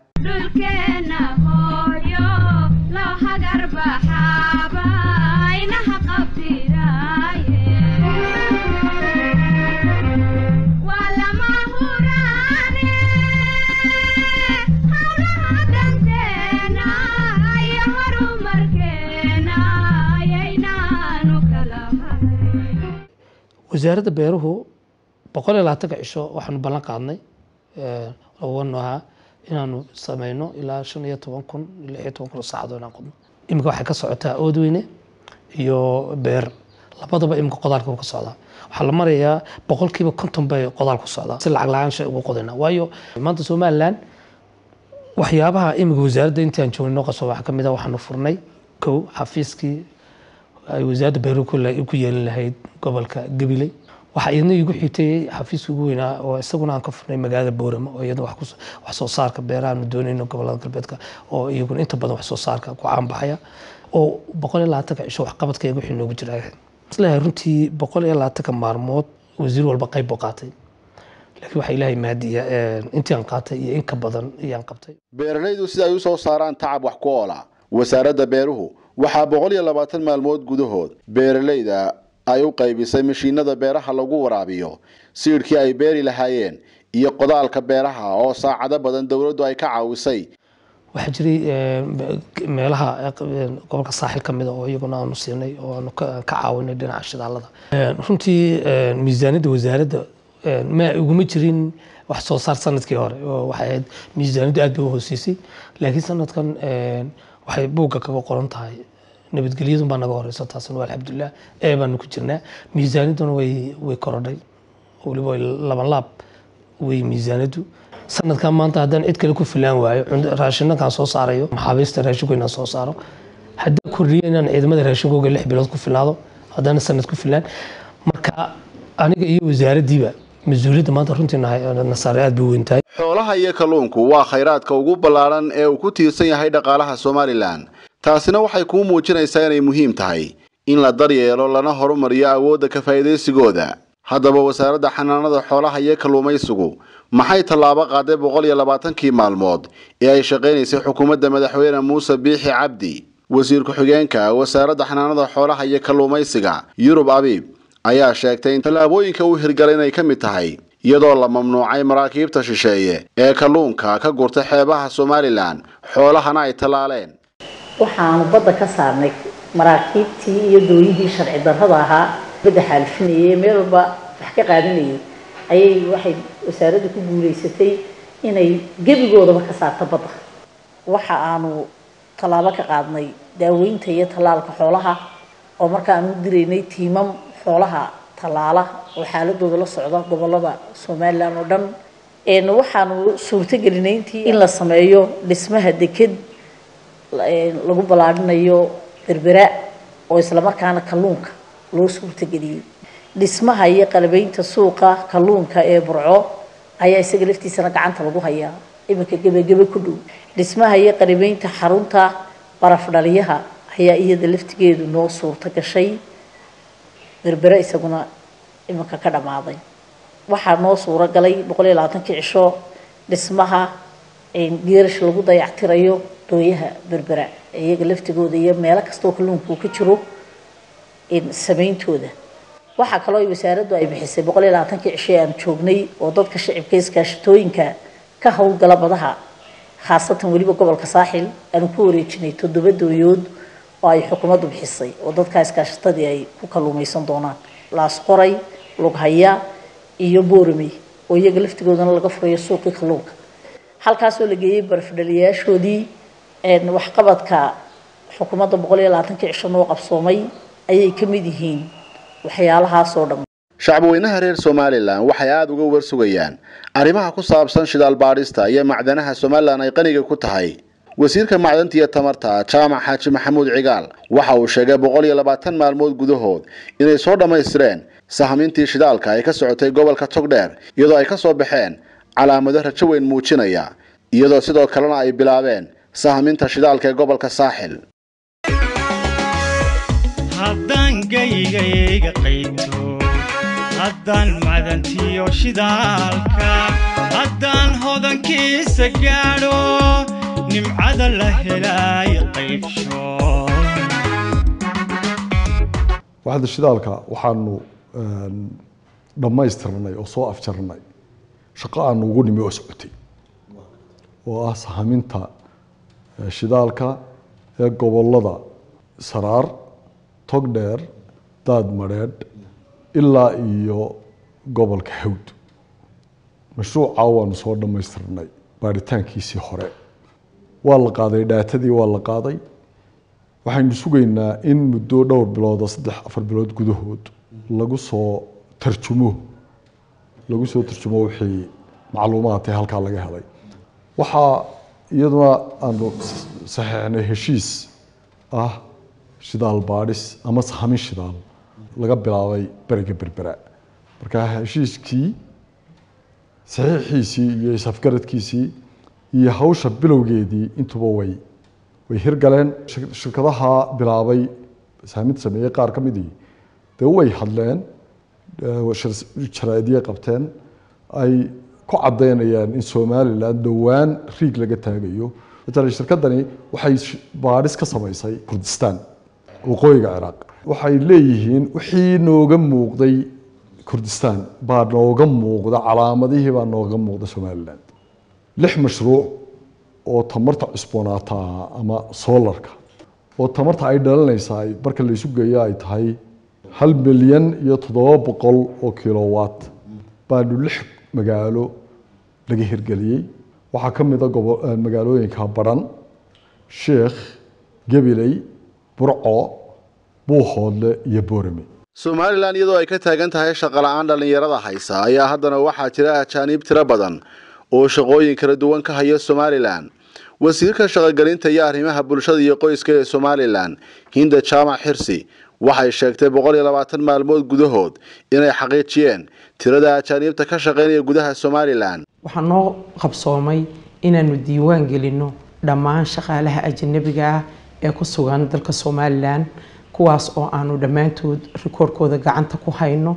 wasaaradda beeruhu boqol iyo labaatanka cisho waxaanu ballan qaadnay wanu ahaa inaanu sameyno ilaa shan iyo toban kun lix iyo toban kun oo saacadoo inaan qodno iminka waxay ka socotaa oodweyne iyo beer labadaba iminka qodaalka ka socdaa waxaa la marayaa boqolkiiba konton bay qodaal ku socdaa si lacag la-aan shay ugu qodayna waayo maanta somaliland waxyaabaha iminka wasaaradda intii aan joognay noo qaso waxaa ka mid ah waxaanu furnay kow xafiiskii ay wasaaradda beeruhu ku yeelin lahayd gobolka gabiley waxaa iyadna igu xigtay xafiiska ugu weynaa oo isaguna aan ka furnay magaalada boorama oo iyadna wax soo saarka beerahaanu doonayno gobolada galbeedka oo iyaguna inta badan wax soo saarka ku caanbaxaya oo boqol iyo labaatanka cisho waxqabadkayga wixii noogu jira isleeyahay runtii boqol iyo labaatanka maalmood wasiir walba qayb buu qaatay laakiin waxaa ilaahay maadiya intii aan qaatay iyo in ka badan iyaan qabtay beeralaydu sida ay u soo saaraan tacab wax ku oola wasaaradda beeruhu waxaa boqol iyo labaatan maalmood gudahood beeralayda ay u qaybisay mashiinada beeraha lagu waraabiyo siidhkii ay beeri lahaayeen iyo qodaalka beeraha oo saacado badan dowladdu ay ka caawisay waxaa jiray meelaha gobolka saaxil ka mida oo iyaguna aanu siinay oo aanu ka caawinay dhinaca shidaalada runtii miisaaniyadda wasaaradda ma iguma jirin wax soo saar sanadkii hore oo waxay ahayd miisaaniyaddu aad bay u hooseysay laakiin sanadkan waxay buugga kaga qoran tahay nabadgelyadun baa naga horeysa taasna waa alxamdulilah ee baanu ku jirnaa miisaaniyadduna way way korodhay weliba way laban laab way miisaaniyaddu sanadkan maanta haddaan cid kale ku filaan waayo raashinankaan soo saarayo maxaabiista raashinko inaan soo saaro haddaan kordhiyo inaan ciidamada raashinkooga lix bilood ku filaado haddana sanad ku filaan marka aniga iyo wasaaraddiiba mas-uuliyadda maanta runtii nasaare aad bay weyn tahay xoolaha iyo kalluunku waa khayraadka ugu ballaaran ee uu ku tiirsan yahay dhaqaalaha somalilan taasina waxay kuu muujinaysaa inay muhiim tahay in la daryeelo lana horumariyo awoodda ka faa'iidaysigooda haddaba wasaaradda xanaanada xoolaha iyo kalluumaysigu maxay tallaabo qaaday boqol iyo labaatankii maalmood ee ay shaqaynaysay xukuumadda madaxweyne muuse biixi cabdi wasiir ku-xigeenka wasaaradda xanaanada xoolaha iyo kalluumaysiga yurub abiib ayaa sheegtay in tallaabooyinka uu hirgalay inay ka mid tahay iyadoo la mamnuucay maraakiibta shisheeye ee kalluunka ka gurta xeebaha somalilan xoolahana ay tallaaleen waxaanu badda ka saarnay maraakiibtii iyo dooyihii sharci darrada ahaa badda xaalifinayay meel walba wax ka qaadanayay ayay waxay wasaaraddu ku guulaysatay inay gebigoodaba ka saarto badda waxa aanu tallaabo ka qaadnay daaweynta iyo tallaalka xoolaha oo marka aanu diraynay tiimam xoolaha tallaala oo xaaladooda la socda gobolada somalilan oo dhan waxaanu suurtagelinay intii in la sameeyo dhismaha deked lagu ballaadhinayo berbera oo islamarkaana kalluunka loo suurtageliyey dhismaha iyo qalabeynta suuqa kalluunka ee burco ayaa isaga laftiisana gacanta lagu hayaa iminka gebagebe ku dhow dhismaha iyo qalabeynta xarunta baraf dhaliyaha ayaa iyada laftigeedu noo suurta gashay berbere isaguna iminka ka dhammaaday waxaa noo suuro galay boqol iyo labaatankii cisho dhismaha geerash lagu dayactirayo dooyaha berbera iyaga laftigooda iyo meelo kastoo kalluunka uu ka jiro sameyntooda waxaa kaloo wasaaraddu ay bixisay boqol iyo labaatankii cisho aan joognay oo dadka shicibka iskaashatooyinka ka howlgala badaha khaasatan weliba gobolka saaxil aanu ku wareejinay toddoba dooyood oo ay xukuumaddu bixisay oo dadka iskaashatadii ay ku kalluumaysan doonaan laasqoray lughaya iyo boorame oo iyaga laftigoodana laga furayo suuqii kalluunka halkaasoo la geeyey barafdhaliyaashoodii waxqabadka xukuumadda boqol iyo labaatankii cisho noo qabsoomay ayay ka mid yihiin waxyaalahaasoo dhan shacbweynaha reer somalilan waxay aada uga warsugayaan arrimaha ku saabsan shidaal baadhista iyo macdanaha somalilan ay qaniga ku tahay wasiirka macdanta iyo tamarta jaamac xaaji maxamuud cigaal waxa uu sheegay boqol iyo labaatan maalmood gudahood inay soo dhammaystireen sahmintii shidaalka ay ka socotay gobolka togdheer iyadoo ay ka soo baxeen calaamado rajo weyn muujinaya iyadoo sidoo kalena ay bilaabeen sahminta shidaalka ee gobolka saaxil haddaan gaygayga qaybto haddaan macdantiyo shidaalka haddaan hodankiisa gaadho nimcada la helaay qaybsho waaxda shidaalka waxaanu dhammaystirnay oo soo afjarnay shaqo aanu ugu nimi oo socotay oo ah sahaminta shidaalka ee gobolada saraar togdheer daad madheedh ilaa iyo gobolka hawd mashruuca waanu soo dhammaystirnay baaritaankiisii hore waa la qaaday dhaatadii waa la qaaday waxaynu sugaynaa in muddo dhowr bilood oo saddex afar bilood gudahood lagu soo tarjumo lagu soo tarjumo wixii macluumaadkee halkaa laga helay waxaa iyaduna aanu saxeixnay heshiis ah shidaal baadhis ama sahamin shidaal laga bilaabay beriga berbera marka heshiiskii saxiixiisii iyo isafgaradkiisii iyo hawsha bilowgeedii intuba way way hirgaleen shirkadaha bilaabay saaminta sameeyey qaar ka midii dee way hadleen jaraa'idiyay qabteen ay ku caddaynayaan in somalilan dhowaan riig laga taagayo matala shirkadani waxay baadhis ka samaysay kurdistaan waqooyiga ciraaq waxay leeyihiin wixii nooga muuqday kurdistaan baa nooga muuqda calaamadihii baa nooga muuqda somalilan lix mashruuc oo tamarta cusboonaata ama solarka oo tamarta ay dhalinaysaa marka la isu geeyo ay tahay hal milyan iyo toddoba boqol oo kilowatt baanu lix magaalo laga hirgeliyey waxaa ka mid a magaalooyinka baran sheekh gabiley burco buuhoodle iyo boorame somalilan iyadoo ay ka taagan tahay shaqola'aan dhallinyarada haysa ayaa haddana waxaa jira ajaaniib tiro badan oo shaqooyin kala duwan ka haya somalilan wasiirka shaqogelinta iyo arrimaha bulshada iyo qoyska ee somalilan hinda jaamac xirsi waxay sheegtay boqol iyo labaatan maalmood gudahood inay xaqiijiyeen tirada ajaaniibta ka shaqaynaya gudaha somalilan waxaa noo qabsoomay inaanu diiwaan gelinno dhammaan shaqaalaha ajanabiga ah ee ku sugan dalka somalilan kuwaas oo aanu dhammaantood rikoorkooda gacanta ku hayno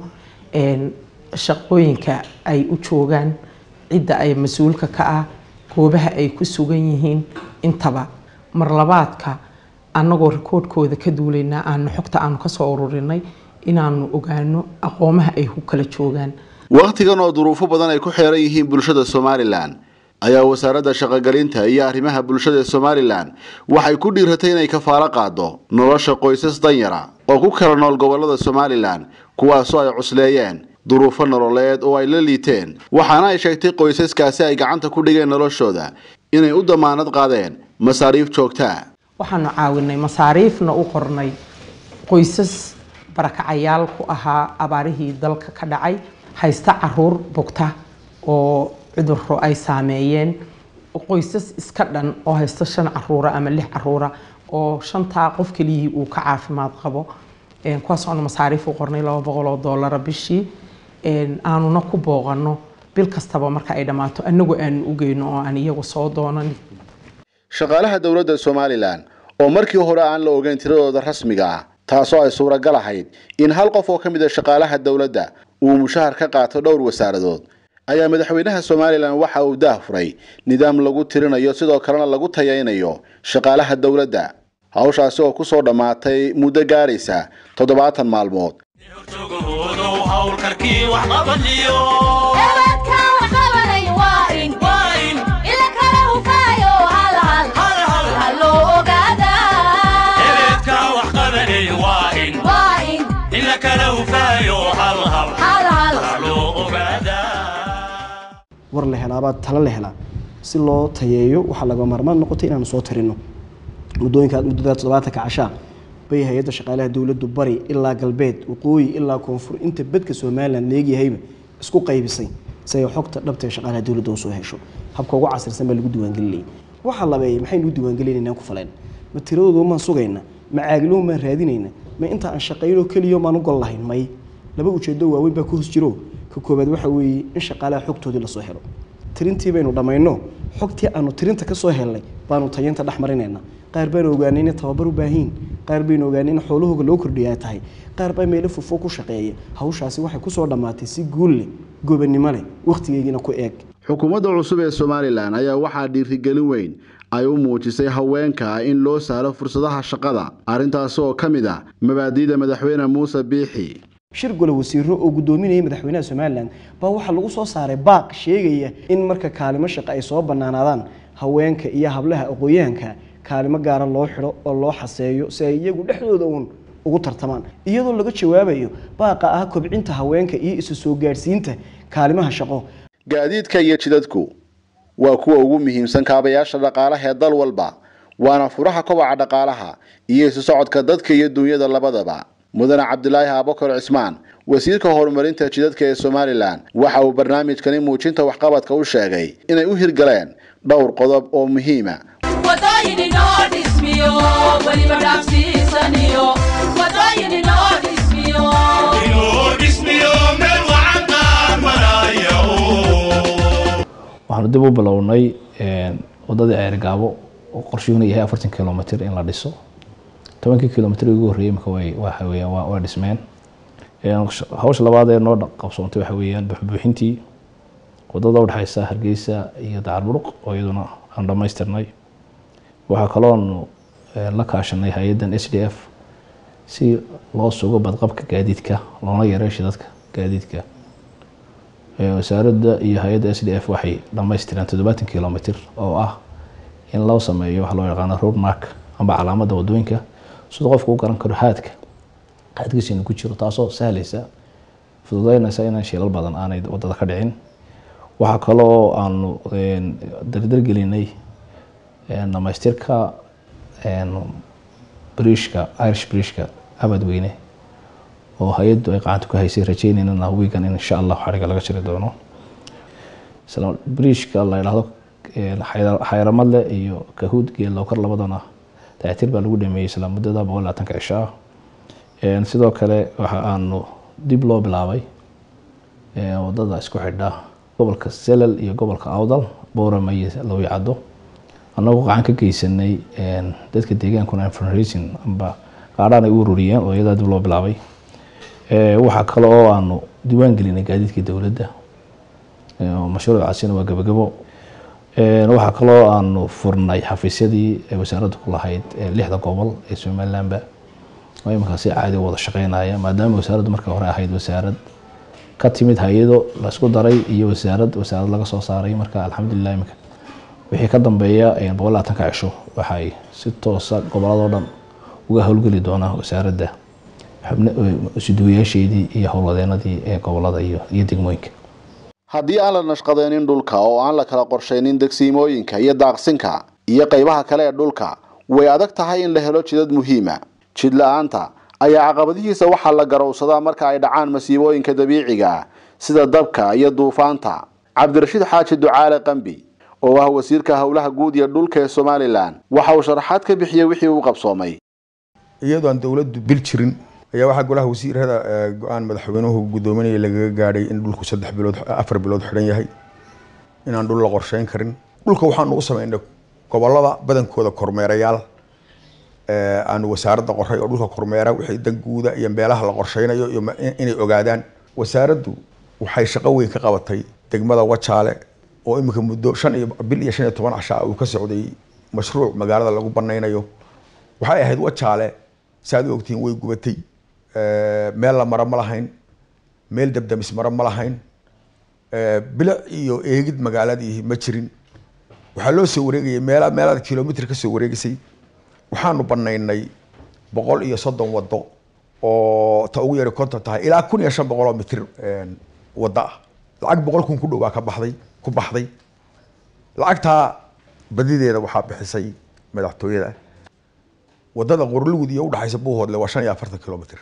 shaqooyinka ay u joogaan cidda ay mas-uulka ka ah goobaha ay ku sugan yihiin intaba marlabaadka annagoo rikoodhkooda ka duulaynaa aanu xogta aanu kasoo ururinay inaanu ogaano aqoomaha ay ku kala joogaan wakhtigan oo duruufo badan ay ku xeeran yihiin bulshada somalilan ayaa wasaaradda shaqogelinta iyo arrimaha bulshada ee somalilan waxay ku dhiiratay inay kafaalo qaado nolosha qoysas danyara oo ku kala nool gobolada somalilan kuwaasoo ay cusleeyeen duruufo nololeed oo ay la liiteen waxaana ay sheegtay qoysaskaasi ay gacanta ku dhigeen noloshooda inay u damaanad qaadeen masaariif joogtaa waxaanu caawinay masaariifna u qornay qoysas barakacayaal ku ahaa abaarihii dalka ka dhacay haysta caruur bugta oo cudurro ay saameeyeen qoysas iska dhan oo haysta shan caruura ama lix caruura oo shantaa qof keliyihii uu ka caafimaad qabo kuwaas aanu masaariif u qornay laba boqol oo doolara bishii aanuna ku booqano bil kastaba marka ay dhammaato anagu aanu u geyno oo aan iyagu soo doonan shaqaalaha dowladda somalilan oo markii hore aan la ogeyn tiradooda rasmiga ah taasoo ay suuragal ahayd in hal qof oo ka mid a shaqaalaha dowladda uu mushahar ka qaato dhowr wasaaradood ayaa madaxweynaha somalilan waxa uu daah furay nidaam lagu tirinayo sidoo kalena lagu tayaynayo shaqaalaha dowladda hawshaasi oo kusoo dhammaatay muddo gaaraysa toddobaatan maalmood war la helaabaa talo la helaa si loo tayeeyo waxaa laga maarmaan noqotay inaanu soo tirino muddooyinka muddada toddobaatanka cashaa bay hay-adda shaqaalaha dowladdu bari ilaa galbeed waqooyi ilaa koonfur inta bedka somalilan leegyahayba isku qaybisay si ay xogta dhabta ee shaqaalaha dowladda usoo hesho habka ugu casirsan baa lagu diiwaangelinayay waxaa labeeyay maxaynu u diiwaangelinaynaa ku faleen ma tiradooda maan sugayna ma caagiloon baan raadinayna ma inta aan shaqayno keliyo maan u gol lahayn may laba ujeedo waaweyn baa ku hos jiro ka koobaad waxa weeye in shaqaalaha xogtoodii lasoo helo tirintii baynu dhammayno xogtii aanu tirinta kasoo helnay baanu tayeynta dhex marinayna qaar baanu ogaanay inay tababar u baahiin qaar baynu ogaanay in xoolahooga loo kordhiya ay tahay qaar baa meelo fofo ku shaqeeya hawshaasi waxay kusoo dhammaatay si guul leh gobannimo leh wakhtigeygiina ku eeg xukuumadda cusub ee somalilan ayaa waxaa dhiirigelin weyn ay u muujisay haweenka in loo sahlo fursadaha shaqada arrintaasi oo ka mid ah mabaadi'da madaxweyne muuse biixi shir gole wasiiro oo guddoominayay madaxweynaha somalilan baa waxaa lagu soo saaray baaq sheegaya in marka kaalimo shaqo ay soo bannaanaadaan haweenka iyo hablaha aqooyahanka kaalimo gaara loo xidho oo loo xaseeyo si ay iyagu dhexdooda uun ugu tartamaan iyadoo laga jawaabayo baaqa ah kobcinta haweenka iyo isu soo gaadhsiinta kaalimaha shaqo gaadiidka iyo jidadku waa kuwa ugu muhiimsan kaabayaasha dhaqaalaha ee dal walba waana furaha kobaca dhaqaalaha iyo isu socodka dadka iyo dunyada labadaba mudane cabdilaahi abakar cismaan wasiirka horumarinta jidadka ee somalilan waxa uu barnaamijkani muujinta waxqabadka u sheegay inay u hirgaleen dhowr qodob oo muhiima waxaanu dib u bilownay wadadii ceergaabo oo qorshiyuuna yahay afartan kilomitr in la dhiso tobankii kilomitr ugu horreeyey imika way waxa weeyaan waa waa dhismeen hawsha labaad ee noo qabsoontay waxa weeyaan buxbuuxintii wadada udhexeysa hargeysa iyo dacarburuq oo iyaduna aan dhammaystirnay waxaa kaloonu la kaashanay hay-addan s d f si loo sugo badqabka gaadiidka loona yareeyo shidadka gaadiidka wasaaradda iyo hay-adda s d f waxay dhammaystireen toddobaatan kilomitr oo ah in loo sameeyo waxa loo yaqaano road mark amba calaamadda wadooyinka siduu qofku u garan karo haadka haadkiisa inuu ku jiro taasoo sahlaysa fududeynaysa inaan shilal badan aanay wadada ka dhicin waxaa kaloo aanu dardargelinay dhamaystirka brishka irish brishka abadweyne oo hay-addu ay gacanta ku haysay rajeynayna wiigan in insha allah xariga laga jiri doono brishka la yidhaahdo xayramadle iyo kahuud geelowkar labadana dayactir baa lagu dhameeyey isla muddada boqol labaatanka cisho ah sidoo kale waxa aanu dib loo bilaabay wadada isku xidha gobolka selal iyo gobolka awdal boorama iyo lowyacado annagoo gacan ka geysanay dadka deegaankuna fundraising amba qaadhaan ay u ururiyeen oo iyadaa dib loo bilaabay waxaa kale oo aanu diiwaan gelinay gaadiidka dowladda mashruucaasina waa gabagabo waxaa kaloo aanu furnay xafiisyadii ay wasaaradda ku lahayd lixda gobol ee somalilanba oo iminkaa si caadi u wada shaqeynaya maadaama wasaaraddu marka hore ahayd wasaarad ka timid hay-ado laisku daray iyo wasaarad wasaarad laga soo saaray marka alxamdulilah iminka wixii ka dambeeya boqol labaatanka cisho waxay si toosa goboladoo dhan uga howlgeli doonaa wasaaradda isuduwayaasheedii iyo howlwadeenadii ee gobolada iyo iyo degmooyinka haddii aan la nashqadeenin dhulka oo aan la kala qorshaynin degsiimooyinka iyo daaqsinka iyo qaybaha kale ee dhulka way adag tahay in la helo jidad muhiima jid la-aanta ayaa caqabadihiisa waxaa la garowsadaa marka ay dhacaan masiibooyinka dabiiciga sida dabka iyo duufaanta cabdirashiid xaaji ducaale qambi oo ah wasiirka howlaha guud iyo dhulka ee somalilan waxa uu sharaxaad ka bixiyey wixii uu qabsoomay iyadoo aan dowladdu bil jirin ayaa waxaa golaha wasiirada go-aan madaxweynuhu guddoominaya lagaga gaadhay in dhulku saddex bilood afar bilood xidhan yahay inaan dhul la qorsheyn karin dhulka waxaanu u sameynay gobolada badankooda kormeerayaal aanu wasaaradda qoray oo dhulka kormeera wixii danguuda iyo meelaha la qorsheynayo iyo inay ogaadaan wasaaraddu waxay shaqo weyn ka qabatay degmada wajaale oo iminka muddo shan iyo bil iyo shan iyo toban cashaa uu ka socday mashruuc magaalada lagu banaynayo waxay ahayd wajaale saaad u ogtihiin way gubatay meel la maro ma lahayn meel dabdamis maro ma lahayn bilic iyo eegid magaaladii ma jirin waxaa loo soo wareegayay meel meelaad kilomitr ka soo wareegisay waxaanu banaynay boqol iyo soddon wado oo ta ugu yari konton tahay ilaa kun iyo shan boqol oo mitir wado ah lacag boqol kun ku dhow baa ka baxday ku baxday lacagtaa badideeda waxaa bixisay madaxtooyada wadada qorlugud iyo udhexaysa buuhoodle waa shan iyo afartan kilomitr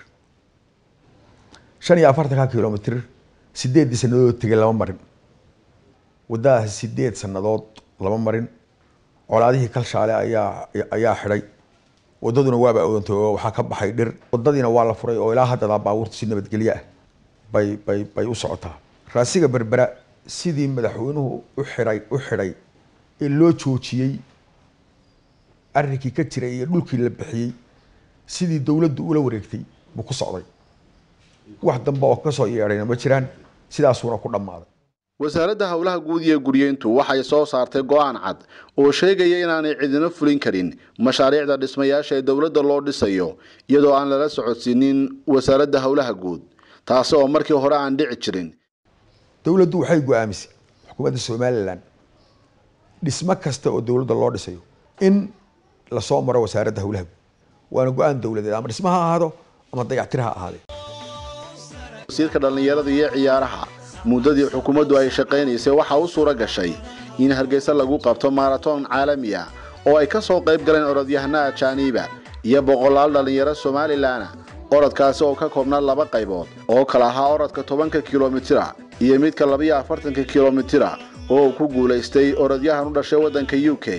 shan iyo afartanka kilomitr sideeddii sanadood tegay lama marin wadadaas sideed sanadood lama marin colaadihii kalshaale ayaa ayaa xidhay wadaduna waaba odantay oo waxaa ka baxay dhir wadadiina waa la furay oo ilaa haddadaa baabuurta si nabadgelyo ah bay bay bay u socotaa raasiga berbera sidii madaxweynuhu u xidhay u xidhay ee loo joojiyey arrinkii ka jiray iyo dhulkii la bixiyey sidii dowladdu ula wareegtay buu ku socday wax dambe oo kasoo yeedhayna ma jiraan sidaasuuna ku dhammaaday wasaaradda howlaha guud iyo guryeyntu waxay soo saartay go-aan cad oo sheegaya inaanay cidina fulin karin mashaariicda dhismayaasha ee dowladda loo dhisayo iyadoo aan lala socodsiinin wasaaradda howlaha guud taasi oo markii hore aan dhici jirin dowladdu waxay go-aamisay xukuumadda somalilan dhismo kasta oo dowladda loo dhisayo in lasoo maro wasaaradda howlaha guud waana go-aan dowladeed ama dhismo ha ahaado ama dayactir ha ahaadee wasiirka dhallinyarada iyo ciyaaraha muddadii xukuumaddu ay shaqaynaysay waxaa u suura gashay in hargeysa lagu qabto maaraton caalami ah oo ay ka soo qayb galeen orodyahana ajaaniiba iyo boqolaal dhallinyaro somalilan orodkaasi oo ka koobnaa laba qaybood oo kala ahaa orodka tobanka kilomitira iyo midka labiyo afartanka kilomitira oo uu ku guulaystay orodyahan u dhashay waddanka u k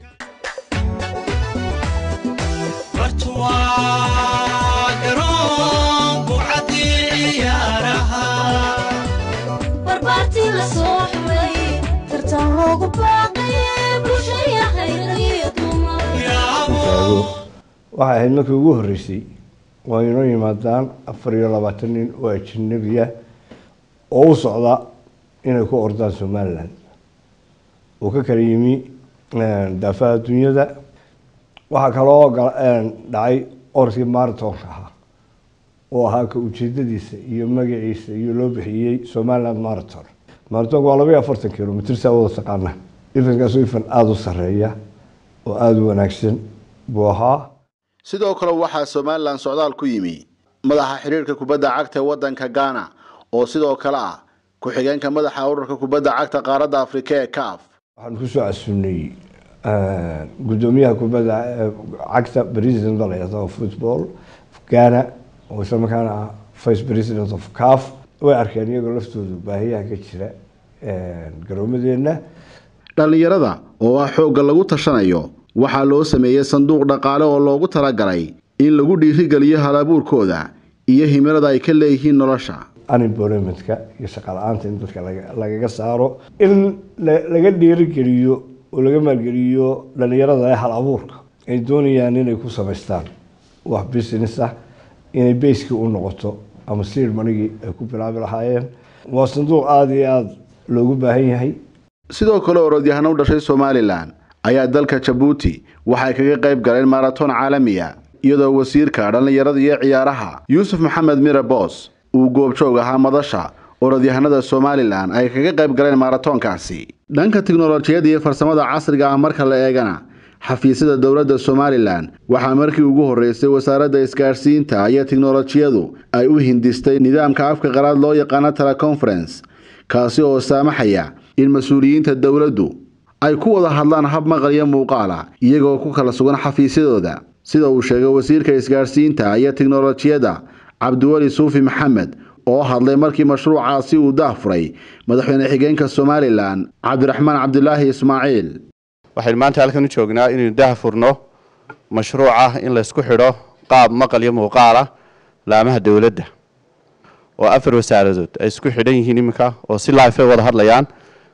waxay ahayd markii ugu horreysay waa inoo yimaadaan afar iyo labaatan nin oo ajanabiya oo u socda inay ku ordaan somalilan uu ka kala yimi daafaha adduunyada waxaa kaloo dhacay orodkii maratonka ahaa oo ahaa ka ujeedadiisa iyo magaciisa iyo loo bixiyey somaliland marathon maratonka waa laba iyo afartan kilomitr saa wada taqaana ifankaasoo ifan aada u sarreeya oo aada u wanaagsan buu ahaa sidoo kale waxaa somalilan socdaal ku yimi madaxa xidhiirka kubadda cagta ee waddanka ghana oo sidoo kale ah ku-xigeenka madaxa ururka kubadda cagta qaaradda afrika ee caf waxaan kusoo casuunay guddoomiyaha kubadda cagta president la yidhahdo football ghana oo isla markaana ah vice president of caf way arkeen iyagoo laftoodu baahiyaha ka jira garoomadeenna dhallinyarada oo ah xoogga lagu tashanayo waxaa loo sameeyey sanduuq dhaqaale oo loogu talagalay in lagu dhiirigeliyo halabuurkooda iyo himilada ay ka leeyihiin nolosha unemploymentka iyo shaqala-aanta in dadka lagaga saaro in laga dhiirigeliyo oo laga maalgeliyo dhallinyarada ee hal abuurka ay doonayaan inay ku samaystaan wax business ah inay bayskii u noqoto ama siir manigii ay ku bilaabi lahaayeen waa sanduuq aada iyo aada loogu baahan yahay sidoo kale orodyahano u dhashay somalilan ayaa dalka jabuuti waxay kaga qayb galeen maraton caalamiya iyadoo wasiirka dhallinyarada iyo ciyaaraha yuusuf maxamed mire boos uu goobjoog ahaa madasha orodyahanada somalilan ay kaga qayb galeen maratoonkaasi dhanka tiknolojiyadda iyo farsamada casriga ah marka la eegana xafiisyada dowladda somalilan waxaa markii ugu horreysay wasaaradda isgaadhsiinta iyo tiknolojiyadu ay u hindistay nidaamka afka qalaad loo yaqaano teleconference kaasi oo saamaxaya in mas-uuliyiinta dowladdu ay ku wada hadlaan hab maqal iyo muuqaala iyagoo ku kala sugan xafiisyadooda sida uu sheegay wasiirka isgaadhsiinta iyo tiknolojiyadda cabdiweli suufi maxamed oo hadlay markii mashruucaasi uu daahfuray madaxweyne xigeenka somalilan cabdiraxmaan cabdilaahi ismaaciil waxaynu maanta halkan u joognaa inaynu daahfurno mashruuca in laysku xidho qaab maqal iyo muuqaal ah laamaha dowladda oo afar wasaaradood ay isku xidhan yihiin iminka oo si life ay wada hadlayaan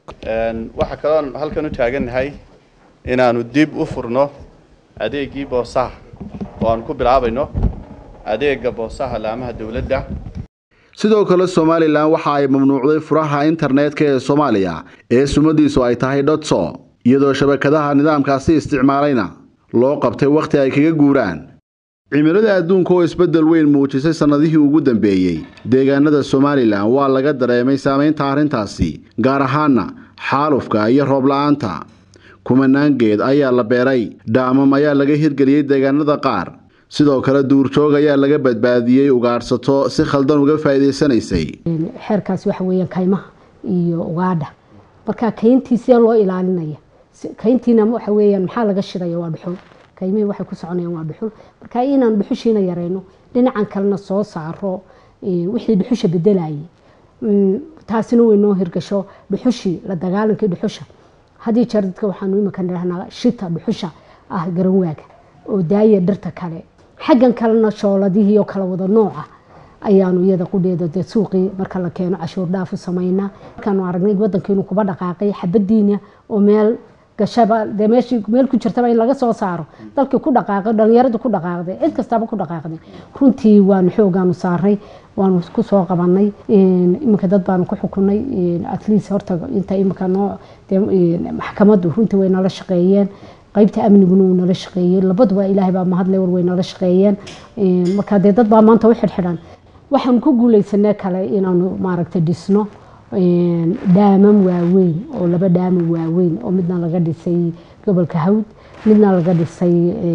waxaa kaloon halkan u taagannahay inaanu dib u furno adeegii boosaha oo aan ku bilaabayno adeega boosaha laamaha dowladda sidoo kale somalilan waxa ay mamnuucday furaha internetka ee soomaaliya ee sumadiisu ay tahay dhotso iyadoo shabakadaha nidaamkaasi isticmaalayna loo qabtay wakhti ay kaga guuraan cimilada adduunka oo isbeddel weyn muujisay sannadihii ugu dambeeyey deegaanada somalilan waa laga dareemay saamaynta arrintaasi gaar ahaana xaalufka iyo roob la-aanta kumanaan geed ayaa la beeray dhaamam ayaa laga hirgeliyey deegaanada qaar sidoo kale duurjoog ayaa laga badbaadiyey ugaadhsato si khaldan uga faa'iidaysanaysay xeerkaasi waxa weeyaan kaymaha iyo ugaadha marka kayntii see loo ilaalinaya kayntiina waxa weeyaan maxaa laga shidaya waa dhuxul kaymihii waxay ku soconayaan waa dhuxul marka inaan dhuxushiina yarayno dhinacan kalena soo saaro wixii dhuxusha bedelayay taasina way noo hirgasho dhuxushii la dagaalankii dhuxusha haddii jeer dadka waxaanu imika nidhahnaa shita dhuxusha ah garanwaaga oo daaya dhirta kale xaggan kalena shooladihii oo kala wada nooca ayaanu iyada qudheeda dee suuqii marka la keeno cashuur dhaaf u samaynaa markaanu aragnay wadankiinu kuba dhaqaaqay xabadiina oo meel gashaba dee meeshii meel ku jirtaba in laga soo saaro dalkii ku dhaqaaqay dhalinyaradu ku dhaqaaqday cid kastaba ku dhaqaaqday runtii waanu xoogaanu saaray waanu ku soo qabanay iminka dad baanu ku xukunay at least horta inta iminka noo maxkamaddu runtii way nala shaqeeyeen qaybta amniguna uu nala shaqeeyey labaduba ilaahay baa mahadle war way nala shaqeeyeen marka dee dad baa maanta u xidhxidhan waxaanu ku guuleysanay kale inaanu maaragtay dhisno dhaamam waaweyn oo laba dhaamam waaweyn oo midna laga dhisay gobolka hawd midna laga dhisay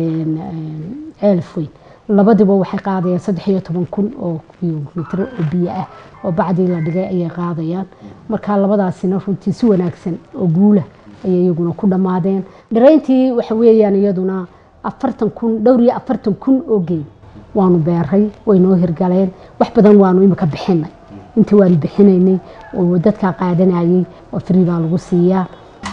ceelfweyn labadiba waxay qaadayaan saddex iyo toban kun oo kilomitr oo biyo ah oo bacdii la dhigay ayay qaadayaan marka labadaasina runtii si wanaagsan oo guula ayay iyaguna ku dhammaadeen dharayntii waxa weeyaan iyaduna afartan kun dhowr iyo afartan kun oo geed waanu beeray way noo hirgaleen wax badan waanu imika bixinay intii waanu bixinaynay oo dadkaa qaadanayay oo free baa lagu siiyaa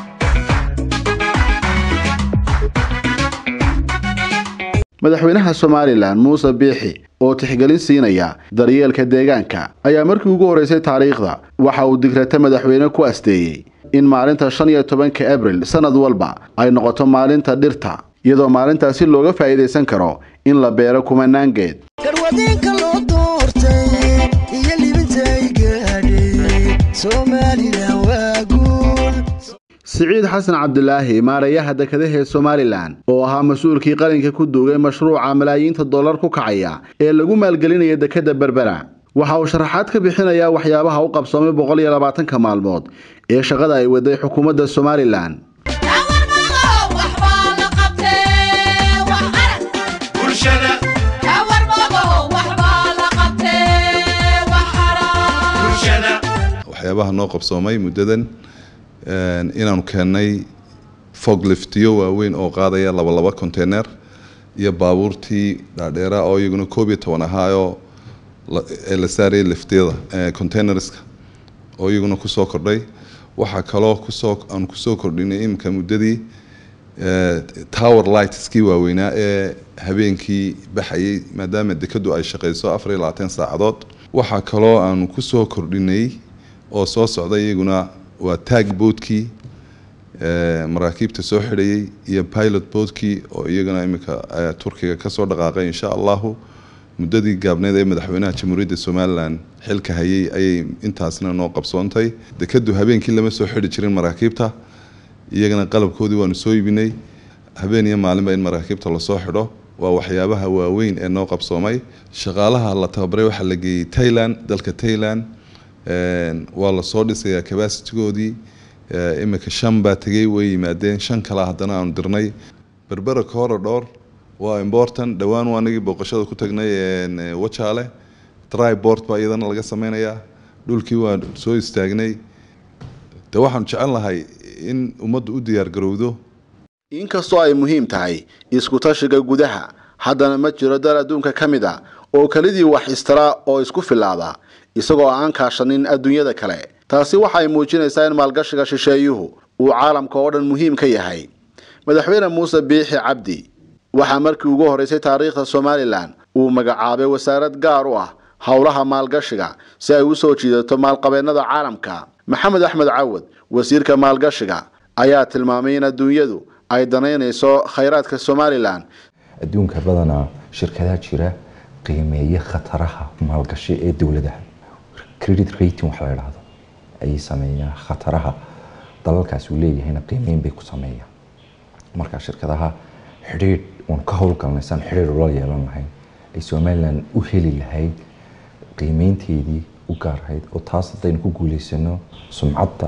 madaxweynaha somalilan muuse biixi oo tixgelin siinaya daryeelka deegaanka ayaa markii ugu horreysay taariikhda waxa uu digrata madaxweyne ku asteeyey in maalinta shan iyo tobanka abril sanad walba ay noqoto maalinta dhirta iyadoo maalintaasi looga faa'iidaysan karo in la beero kumanaan geed garwadeenka loo doortay iyo libintay gaadhay somalilan waa guul siciid xasan cabdilaahi maarayaha dekedahee somalilan oo ahaa mas-uulkii qalinka ku duugay mashruuca malaayiinta dollar ku kacaya ee lagu maalgelinaya dekedda berbera waxa uu sharaxaad ka bixinayaa waxyaabaha u qabsoomay boqol iyo labaatanka maalmood ee shaqada ay waday xukuumadda somalilan waxyaabaha noo qabsoomay muddadan inaanu keennay fogliftiyo waaweyn oo qaadaya laba laba container iyo baabuurtii dhaadheera oo iyaguna koob iyo toban ahaayoo ee la saarayay liftiyada containerska oo iyaguna kusoo kordhay waxaa kaloo kusoo aan kusoo kordhinay iminka muddadii tower lightskii waaweynaa ee habeenkii baxayay maadaama dekadu ay shaqeyso afar iyo labaatan saacadood waxaa kaloo aanu kusoo kordhinay oo soo socda iyaguna waa tag boodkii maraakiibta soo xidhayay iyo pilot boodkii oo iyagana iminka turkiga kasoo dhaqaaqay insha allahu muddadii gaabneed ee madaxweynaha jamhuuriyadda somalilan xilka hayay ayay intaasna noo qabsoontay dekadu habeenkii lama soo xidhi jirin maraakiibta iyagana qalabkoodii waanu soo iibinay habeen iyo maalinba in maraakiibta lasoo xidho waa waxyaabaha waaweyn ee noo qabsoomay shaqaalaha la tababaray waxaa la geeyey tailand dalka tailand Een, waa lasoo dhisayaa capacity-goodii Ee, imika shan baa tegey way yimaadeen shan kale haddana aanu dirnay berbera corridor waa important dhowaan waa anagii booqashada ku tagnay een, ee, wajaale tribord baa iyadana laga sameynayaa dhulkii waa soo istaagnay de waxaanu jecel lahay in ummaddu u diyaar garowdo inkastoo ay muhiim tahay isku tashiga gudaha haddana ma jiro dal adduunka ka mid a oo kelidii wax istira oo isku filaada isagoo aan kaashanin adduunyada kale taasi waxay muujinaysaa in maalgashiga shisheeyuhu uu caalamka oo dhan muhiim ka yahay madaxweyne muuse biixi cabdi waxaa markii ugu horeysay taariikhda somalilan uu magacaabay wasaarad gaar u ah howlaha maalgashiga si ay u soo jiidato maalqabeennada caalamka maxamed axmed cawad wasiirka maalgashiga ayaa tilmaamay in adduunyadu ay danaynayso khayraadka somalilan adduunka badanaa shirkadaha jira qiimeeya khataraha maalgashi ee dowladaha credit rating waxa la idhaahdo ayay sameeyaan khataraha dalalkaas uu leeyahayna qiimeyn bay ku sameeyaan marka shirkadaha xidhiidh uun ka howlgalnaysaan xidhiidh ula yeelan lahayn ay somalilan u heli lahayd qiimeynteedii u gaarahayd oo taas haddaynu ku guuleysano sumcadda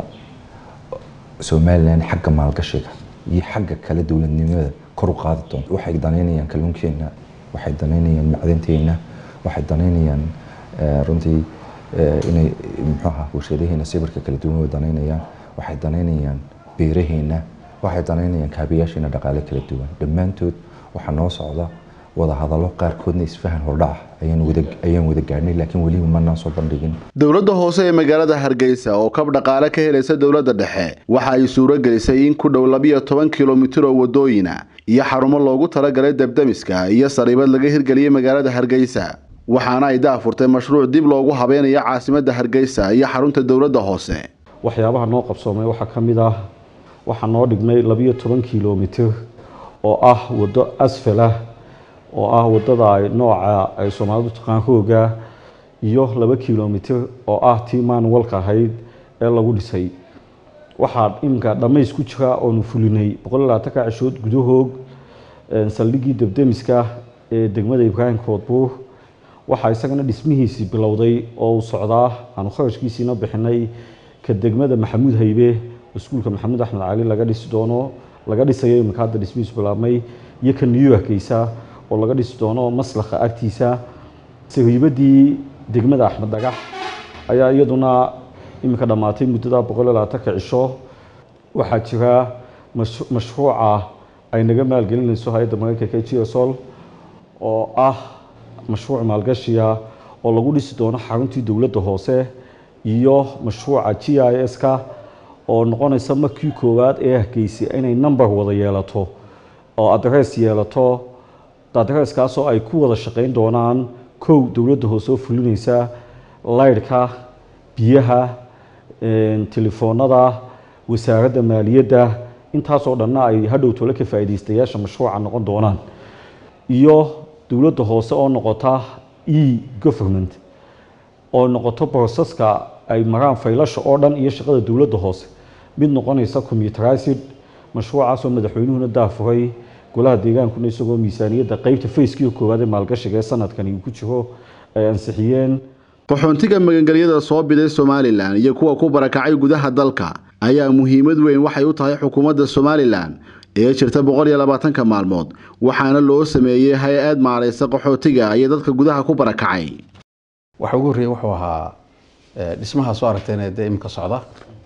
somalilan xagga maalgashiga iyo xagga kale dowladnimada kor u qaadi doonto waxay danaynayaan kalluunkeena waxay danaynayaan macdanteena waxay danaynayaan eh, runtii eh, inay muxuaha warshadaheena sawirka kala duwan way danaynayaan waxay danaynayaan beeraheena waxay danaynayaan kaabayaasheena dhaqaale kala duwan dhammaantood waxaa noo socda wada hadallo qaarkoodna isfahan hordhac ayaan wada ayaan wada gaadhnay laakiin weliba manaan soo bandhigin dowladda hoose ee magaalada hargeysa oo kab dhaqaale ka helaysa dowladda dhexe waxa ay suuro gelisay in ku dhow labiyo toban kilomitir oo wadooyina iyo xarumo loogu talagalay debdemiska iyo sariibad laga hirgeliyey magaalada hargeysa waxaana ay daafurtay mashruuc dib loogu habeynayo caasimadda hargeysa iyo xarunta dowladda hoose waxyaabaha noo qabsoomay waxaa ka mid ah waxaa noo dhigmay labiyo toban kilomitir oo ah waddo asfal ah oo ah wadada ay nooca ay soomaalidu taqaan hooga iyo laba kilomitir oo ah tii manualka ahayd ee lagu dhisay waxaa iminka dhammays ku jira oonu fulinay boqol iyo labaatanka cishood gudahoog een, saldhiggii debdemiska ee degmada ibraahim koodbuur waxaa isagana dhismihiisii bilowday oo uu socdaa aanu kharashkiisiina bixinay ka degmada maxamuud haybe iskuulka maxamuud axmed cali laga dhisi doono laga dhisayo iminka hadda dhismihiisu bilaabmay iyo ka new yorkeysa oo laga dhisi doono maslakha agtiisa sariibadii degmada axmed dhagax ayaa iyaduna iminka dhammaatay muddada boqol iyo labaatanka cisho waxaa jira mash- mashruuca ay naga maalgelinayso hay-adda mareykanka gsol oo ah mashruuc maalgashiya oo lagu dhisi doono xaruntii dowladda hoose iyo mashruuca g i s-ka oo noqonaysa markii koowaad ee hargeysay inay number wada yeelato oo adress yeelato adresskaasoo ay ku wada shaqeyn doonaan kow dowladda hoose oo fulinaysa laydhka biyaha een, telefoonada wasaaradda maaliyadda intaasoo dhanna ay hadhow tole ka faa'iidaystayaasha mashruuca noqon doonaan iyo dowladda hoose oo noqota e government oo noqoto broseska ay maraan faylasha oo dhan iyo shaqada dowladda hoose mid noqonaysa commuterized mashruucaasoo madaxweynuhuna daafuray golaha deegaankuna isagoo miisaaniyadda qeybta fayskii koowaad ee maalgashiga ee sanadkani uu ku jiro ay ansixiyeen qaxoontiga magangelyada soo biday somalilan iyo kuwa ku barakacay gudaha dalka ayaa muhiimad weyn waxay u tahay xukuumadda somalilan ee jirta boqol iyo labaatanka maalmood waxaana loo sameeyey hay-ad maaraysa qaxootiga iyo dadka gudaha ku barakacay waxa ugu horreeyay wuxuu ahaa eh, dhismaha soo aragteen dee imika socda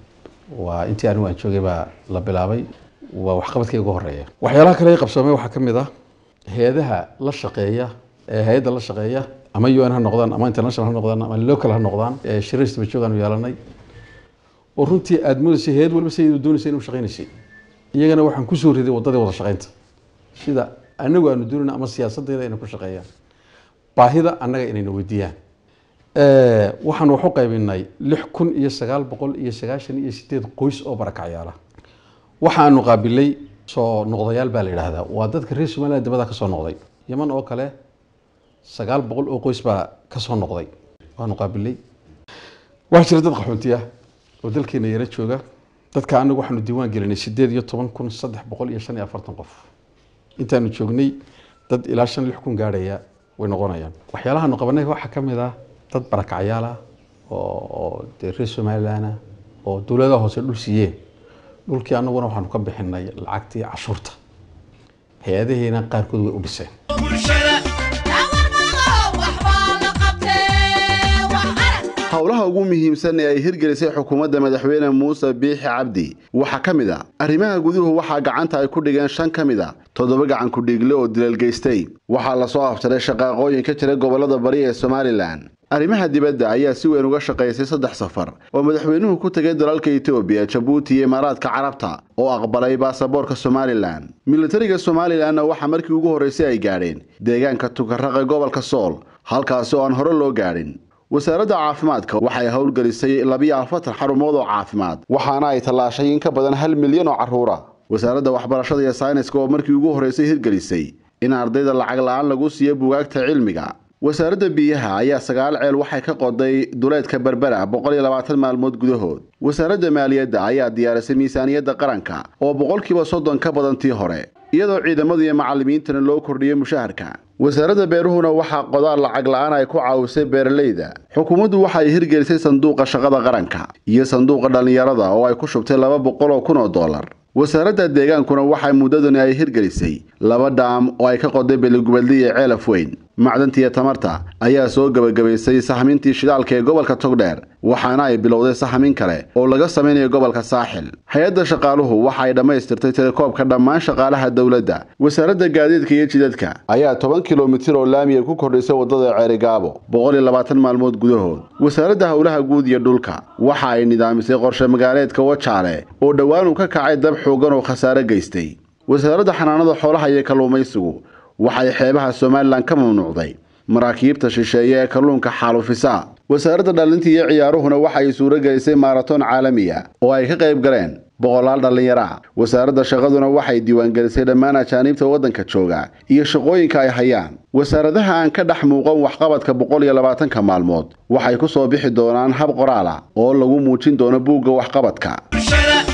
waa intii anigu aan joogay baa la bilaabay waa waxqabadkii ugu horeeya waxyaalaha kale ee qabsoomay waxaa ka mid ah hay-adaha la shaqeeya ee hay-adda la shaqeeya ama un ha noqdaan ama international ha noqdaan ama local ha noqdaan ee shiraysta joogaan u yeelanay oo runtii aada moodaysay hay-ad walba siday doonaysay inuu shaqaynaysay iyagana waxaan kusoo riday waddadii wada shaqaynta sida anagu aanu doonayna ama siyaasaddeeda inay ku shaqeeyaan baahida annaga inayna weydiiyaan Eh, waxaan wax u qaybinay lix kun iyo sagaal boqol iyo sagaashan iyo sideed qoys oo barakacyaala waxaanu qaabilay soo noqdayaal baa la yidhaahdaa waa dadka reer somaliland dibada ka soo noqday yaman oo kale sagaal boqol oo qoys baa ka soo noqday waanu qaabilay waxaa jira dad qaxoontiya oo dalkeena yara jooga dadka anagu waxaanu diiwaan gelinay sideed iyo toban kun saddex boqol iyo shan iyo afartan qof intaanu joognay dad ilaa shan lix kun gaadhaya way noqonayaan waxyaalahaanu qabanay waxaa ka mid ah dad barakacyaal ah oo oo dee reer somalilanah oo dowladaha hoose dhul siiyeen dhulkii annaguna waxaanu ka bixinay lacagtii cashuurta hay-adahiina qaarkood way u dhiseen howlaha ugu muhiimsan ee ay hirgelisay xukuumadda madaxweyne muuse biixi cabdi waxaa ka mid a arrimaha guduhu waxaa gacanta ay ku dhigeen shan ka mid a toddoba gacan ku-dhiigle oo dilal geystay waxaa lasoo afjaray shaqaaqooyin ka jira gobollada bari ee somalilan arrimaha dibadda ayaa si weyn uga shaqaysay saddex safar oo madaxweynuhu ku tegay dalalka etoobiya jabuuti iyo imaaraadka carabta oo aqbalay baasaboorka somalilan militariga somalilanna waxaa markii ugu horraysay ay gaadheen deegaanka tukaraqe gobolka sool halkaasi oo aan hore loo gaadhin wasaaradda caafimaadka waxay howlgelisay labiyo afartan xarumood oo caafimaad waxaana ay tallaashay in ka badan hal milyan oo carruura wasaaradda waxbarashada iyo sayniska oo markii ugu horraysay hirgelisay in ardayda lacag la-aan lagu siiyo bugaagta cilmiga wasaaradda biyaha ayaa sagaal ceel waxay ka qoday duleedka berbera boqol iyo labaatan maalmood gudahood wasaaradda maaliyadda ayaa diyaarisay miisaaniyadda qaranka oo boqolkiiba soddon ka badan tii hore iyadoo ciidamada iyo macallimiintana loo kordhiyey mushaharka wasaaradda beeruhuna waxaa qodaal lacag la-aan ay ku caawisay beeralayda xukuumaddu waxa ay hirgelisay sanduuqa shaqada qaranka iyo sanduuqa dhallinyarada oo ay ku shubtay laba boqol oo kun oo dollar wasaaradda deegaankuna waxay muddadani ay hirgelisay laba dhaam oo ay ka qoday beligubadli iyo ceelaf weyn macdantiiyo tamarta ayaa soo gebagabaysay sahmintii shidaalka ee gobolka togdheer waxaana ay bilowday sahmin kale oo laga samaynayo gobolka saaxil hay-adda shaqaaluhu waxa ay dhammaystirtay telekoobka dhammaan shaqaalaha dowladda wasaaradda gaadiidka iyo jidadka ayaa toban kilomitir oo laamiya ku kordhisay waddada ceerigaabo boqol iyo labaatan maalmood gudahood wasaaradda howlaha guud iyo dhulka waxa ay nidaamisay qorshe magaaleedka wajaale oo dhowaan uu ka kacay dab xoogan oo khasaare geystay wasaaradda xanaanada xoolaha iyo kalluumaysigu waxay xeebaha somalilan ka mamnuucday maraakiibta shisheeye ee kalluunka xaalufisa wasaaradda dhalinta iyo ciyaaruhuna waxay suuro gelisay maaratoon caalamiya oo ay ka qayb galeen boqolaal dhallinyaro ah wasaaradda shaqaduna waxay diiwaangelisay dhammaan ajaaniibta waddanka jooga iyo shaqooyinka ay hayaan wasaaradaha aan ka dhex muuqan waxqabadka boqol iyo labaatanka maalmood waxay ku soo bixi doonaan hab qoraal ah oo lagu muujin doono buugga waxqabadka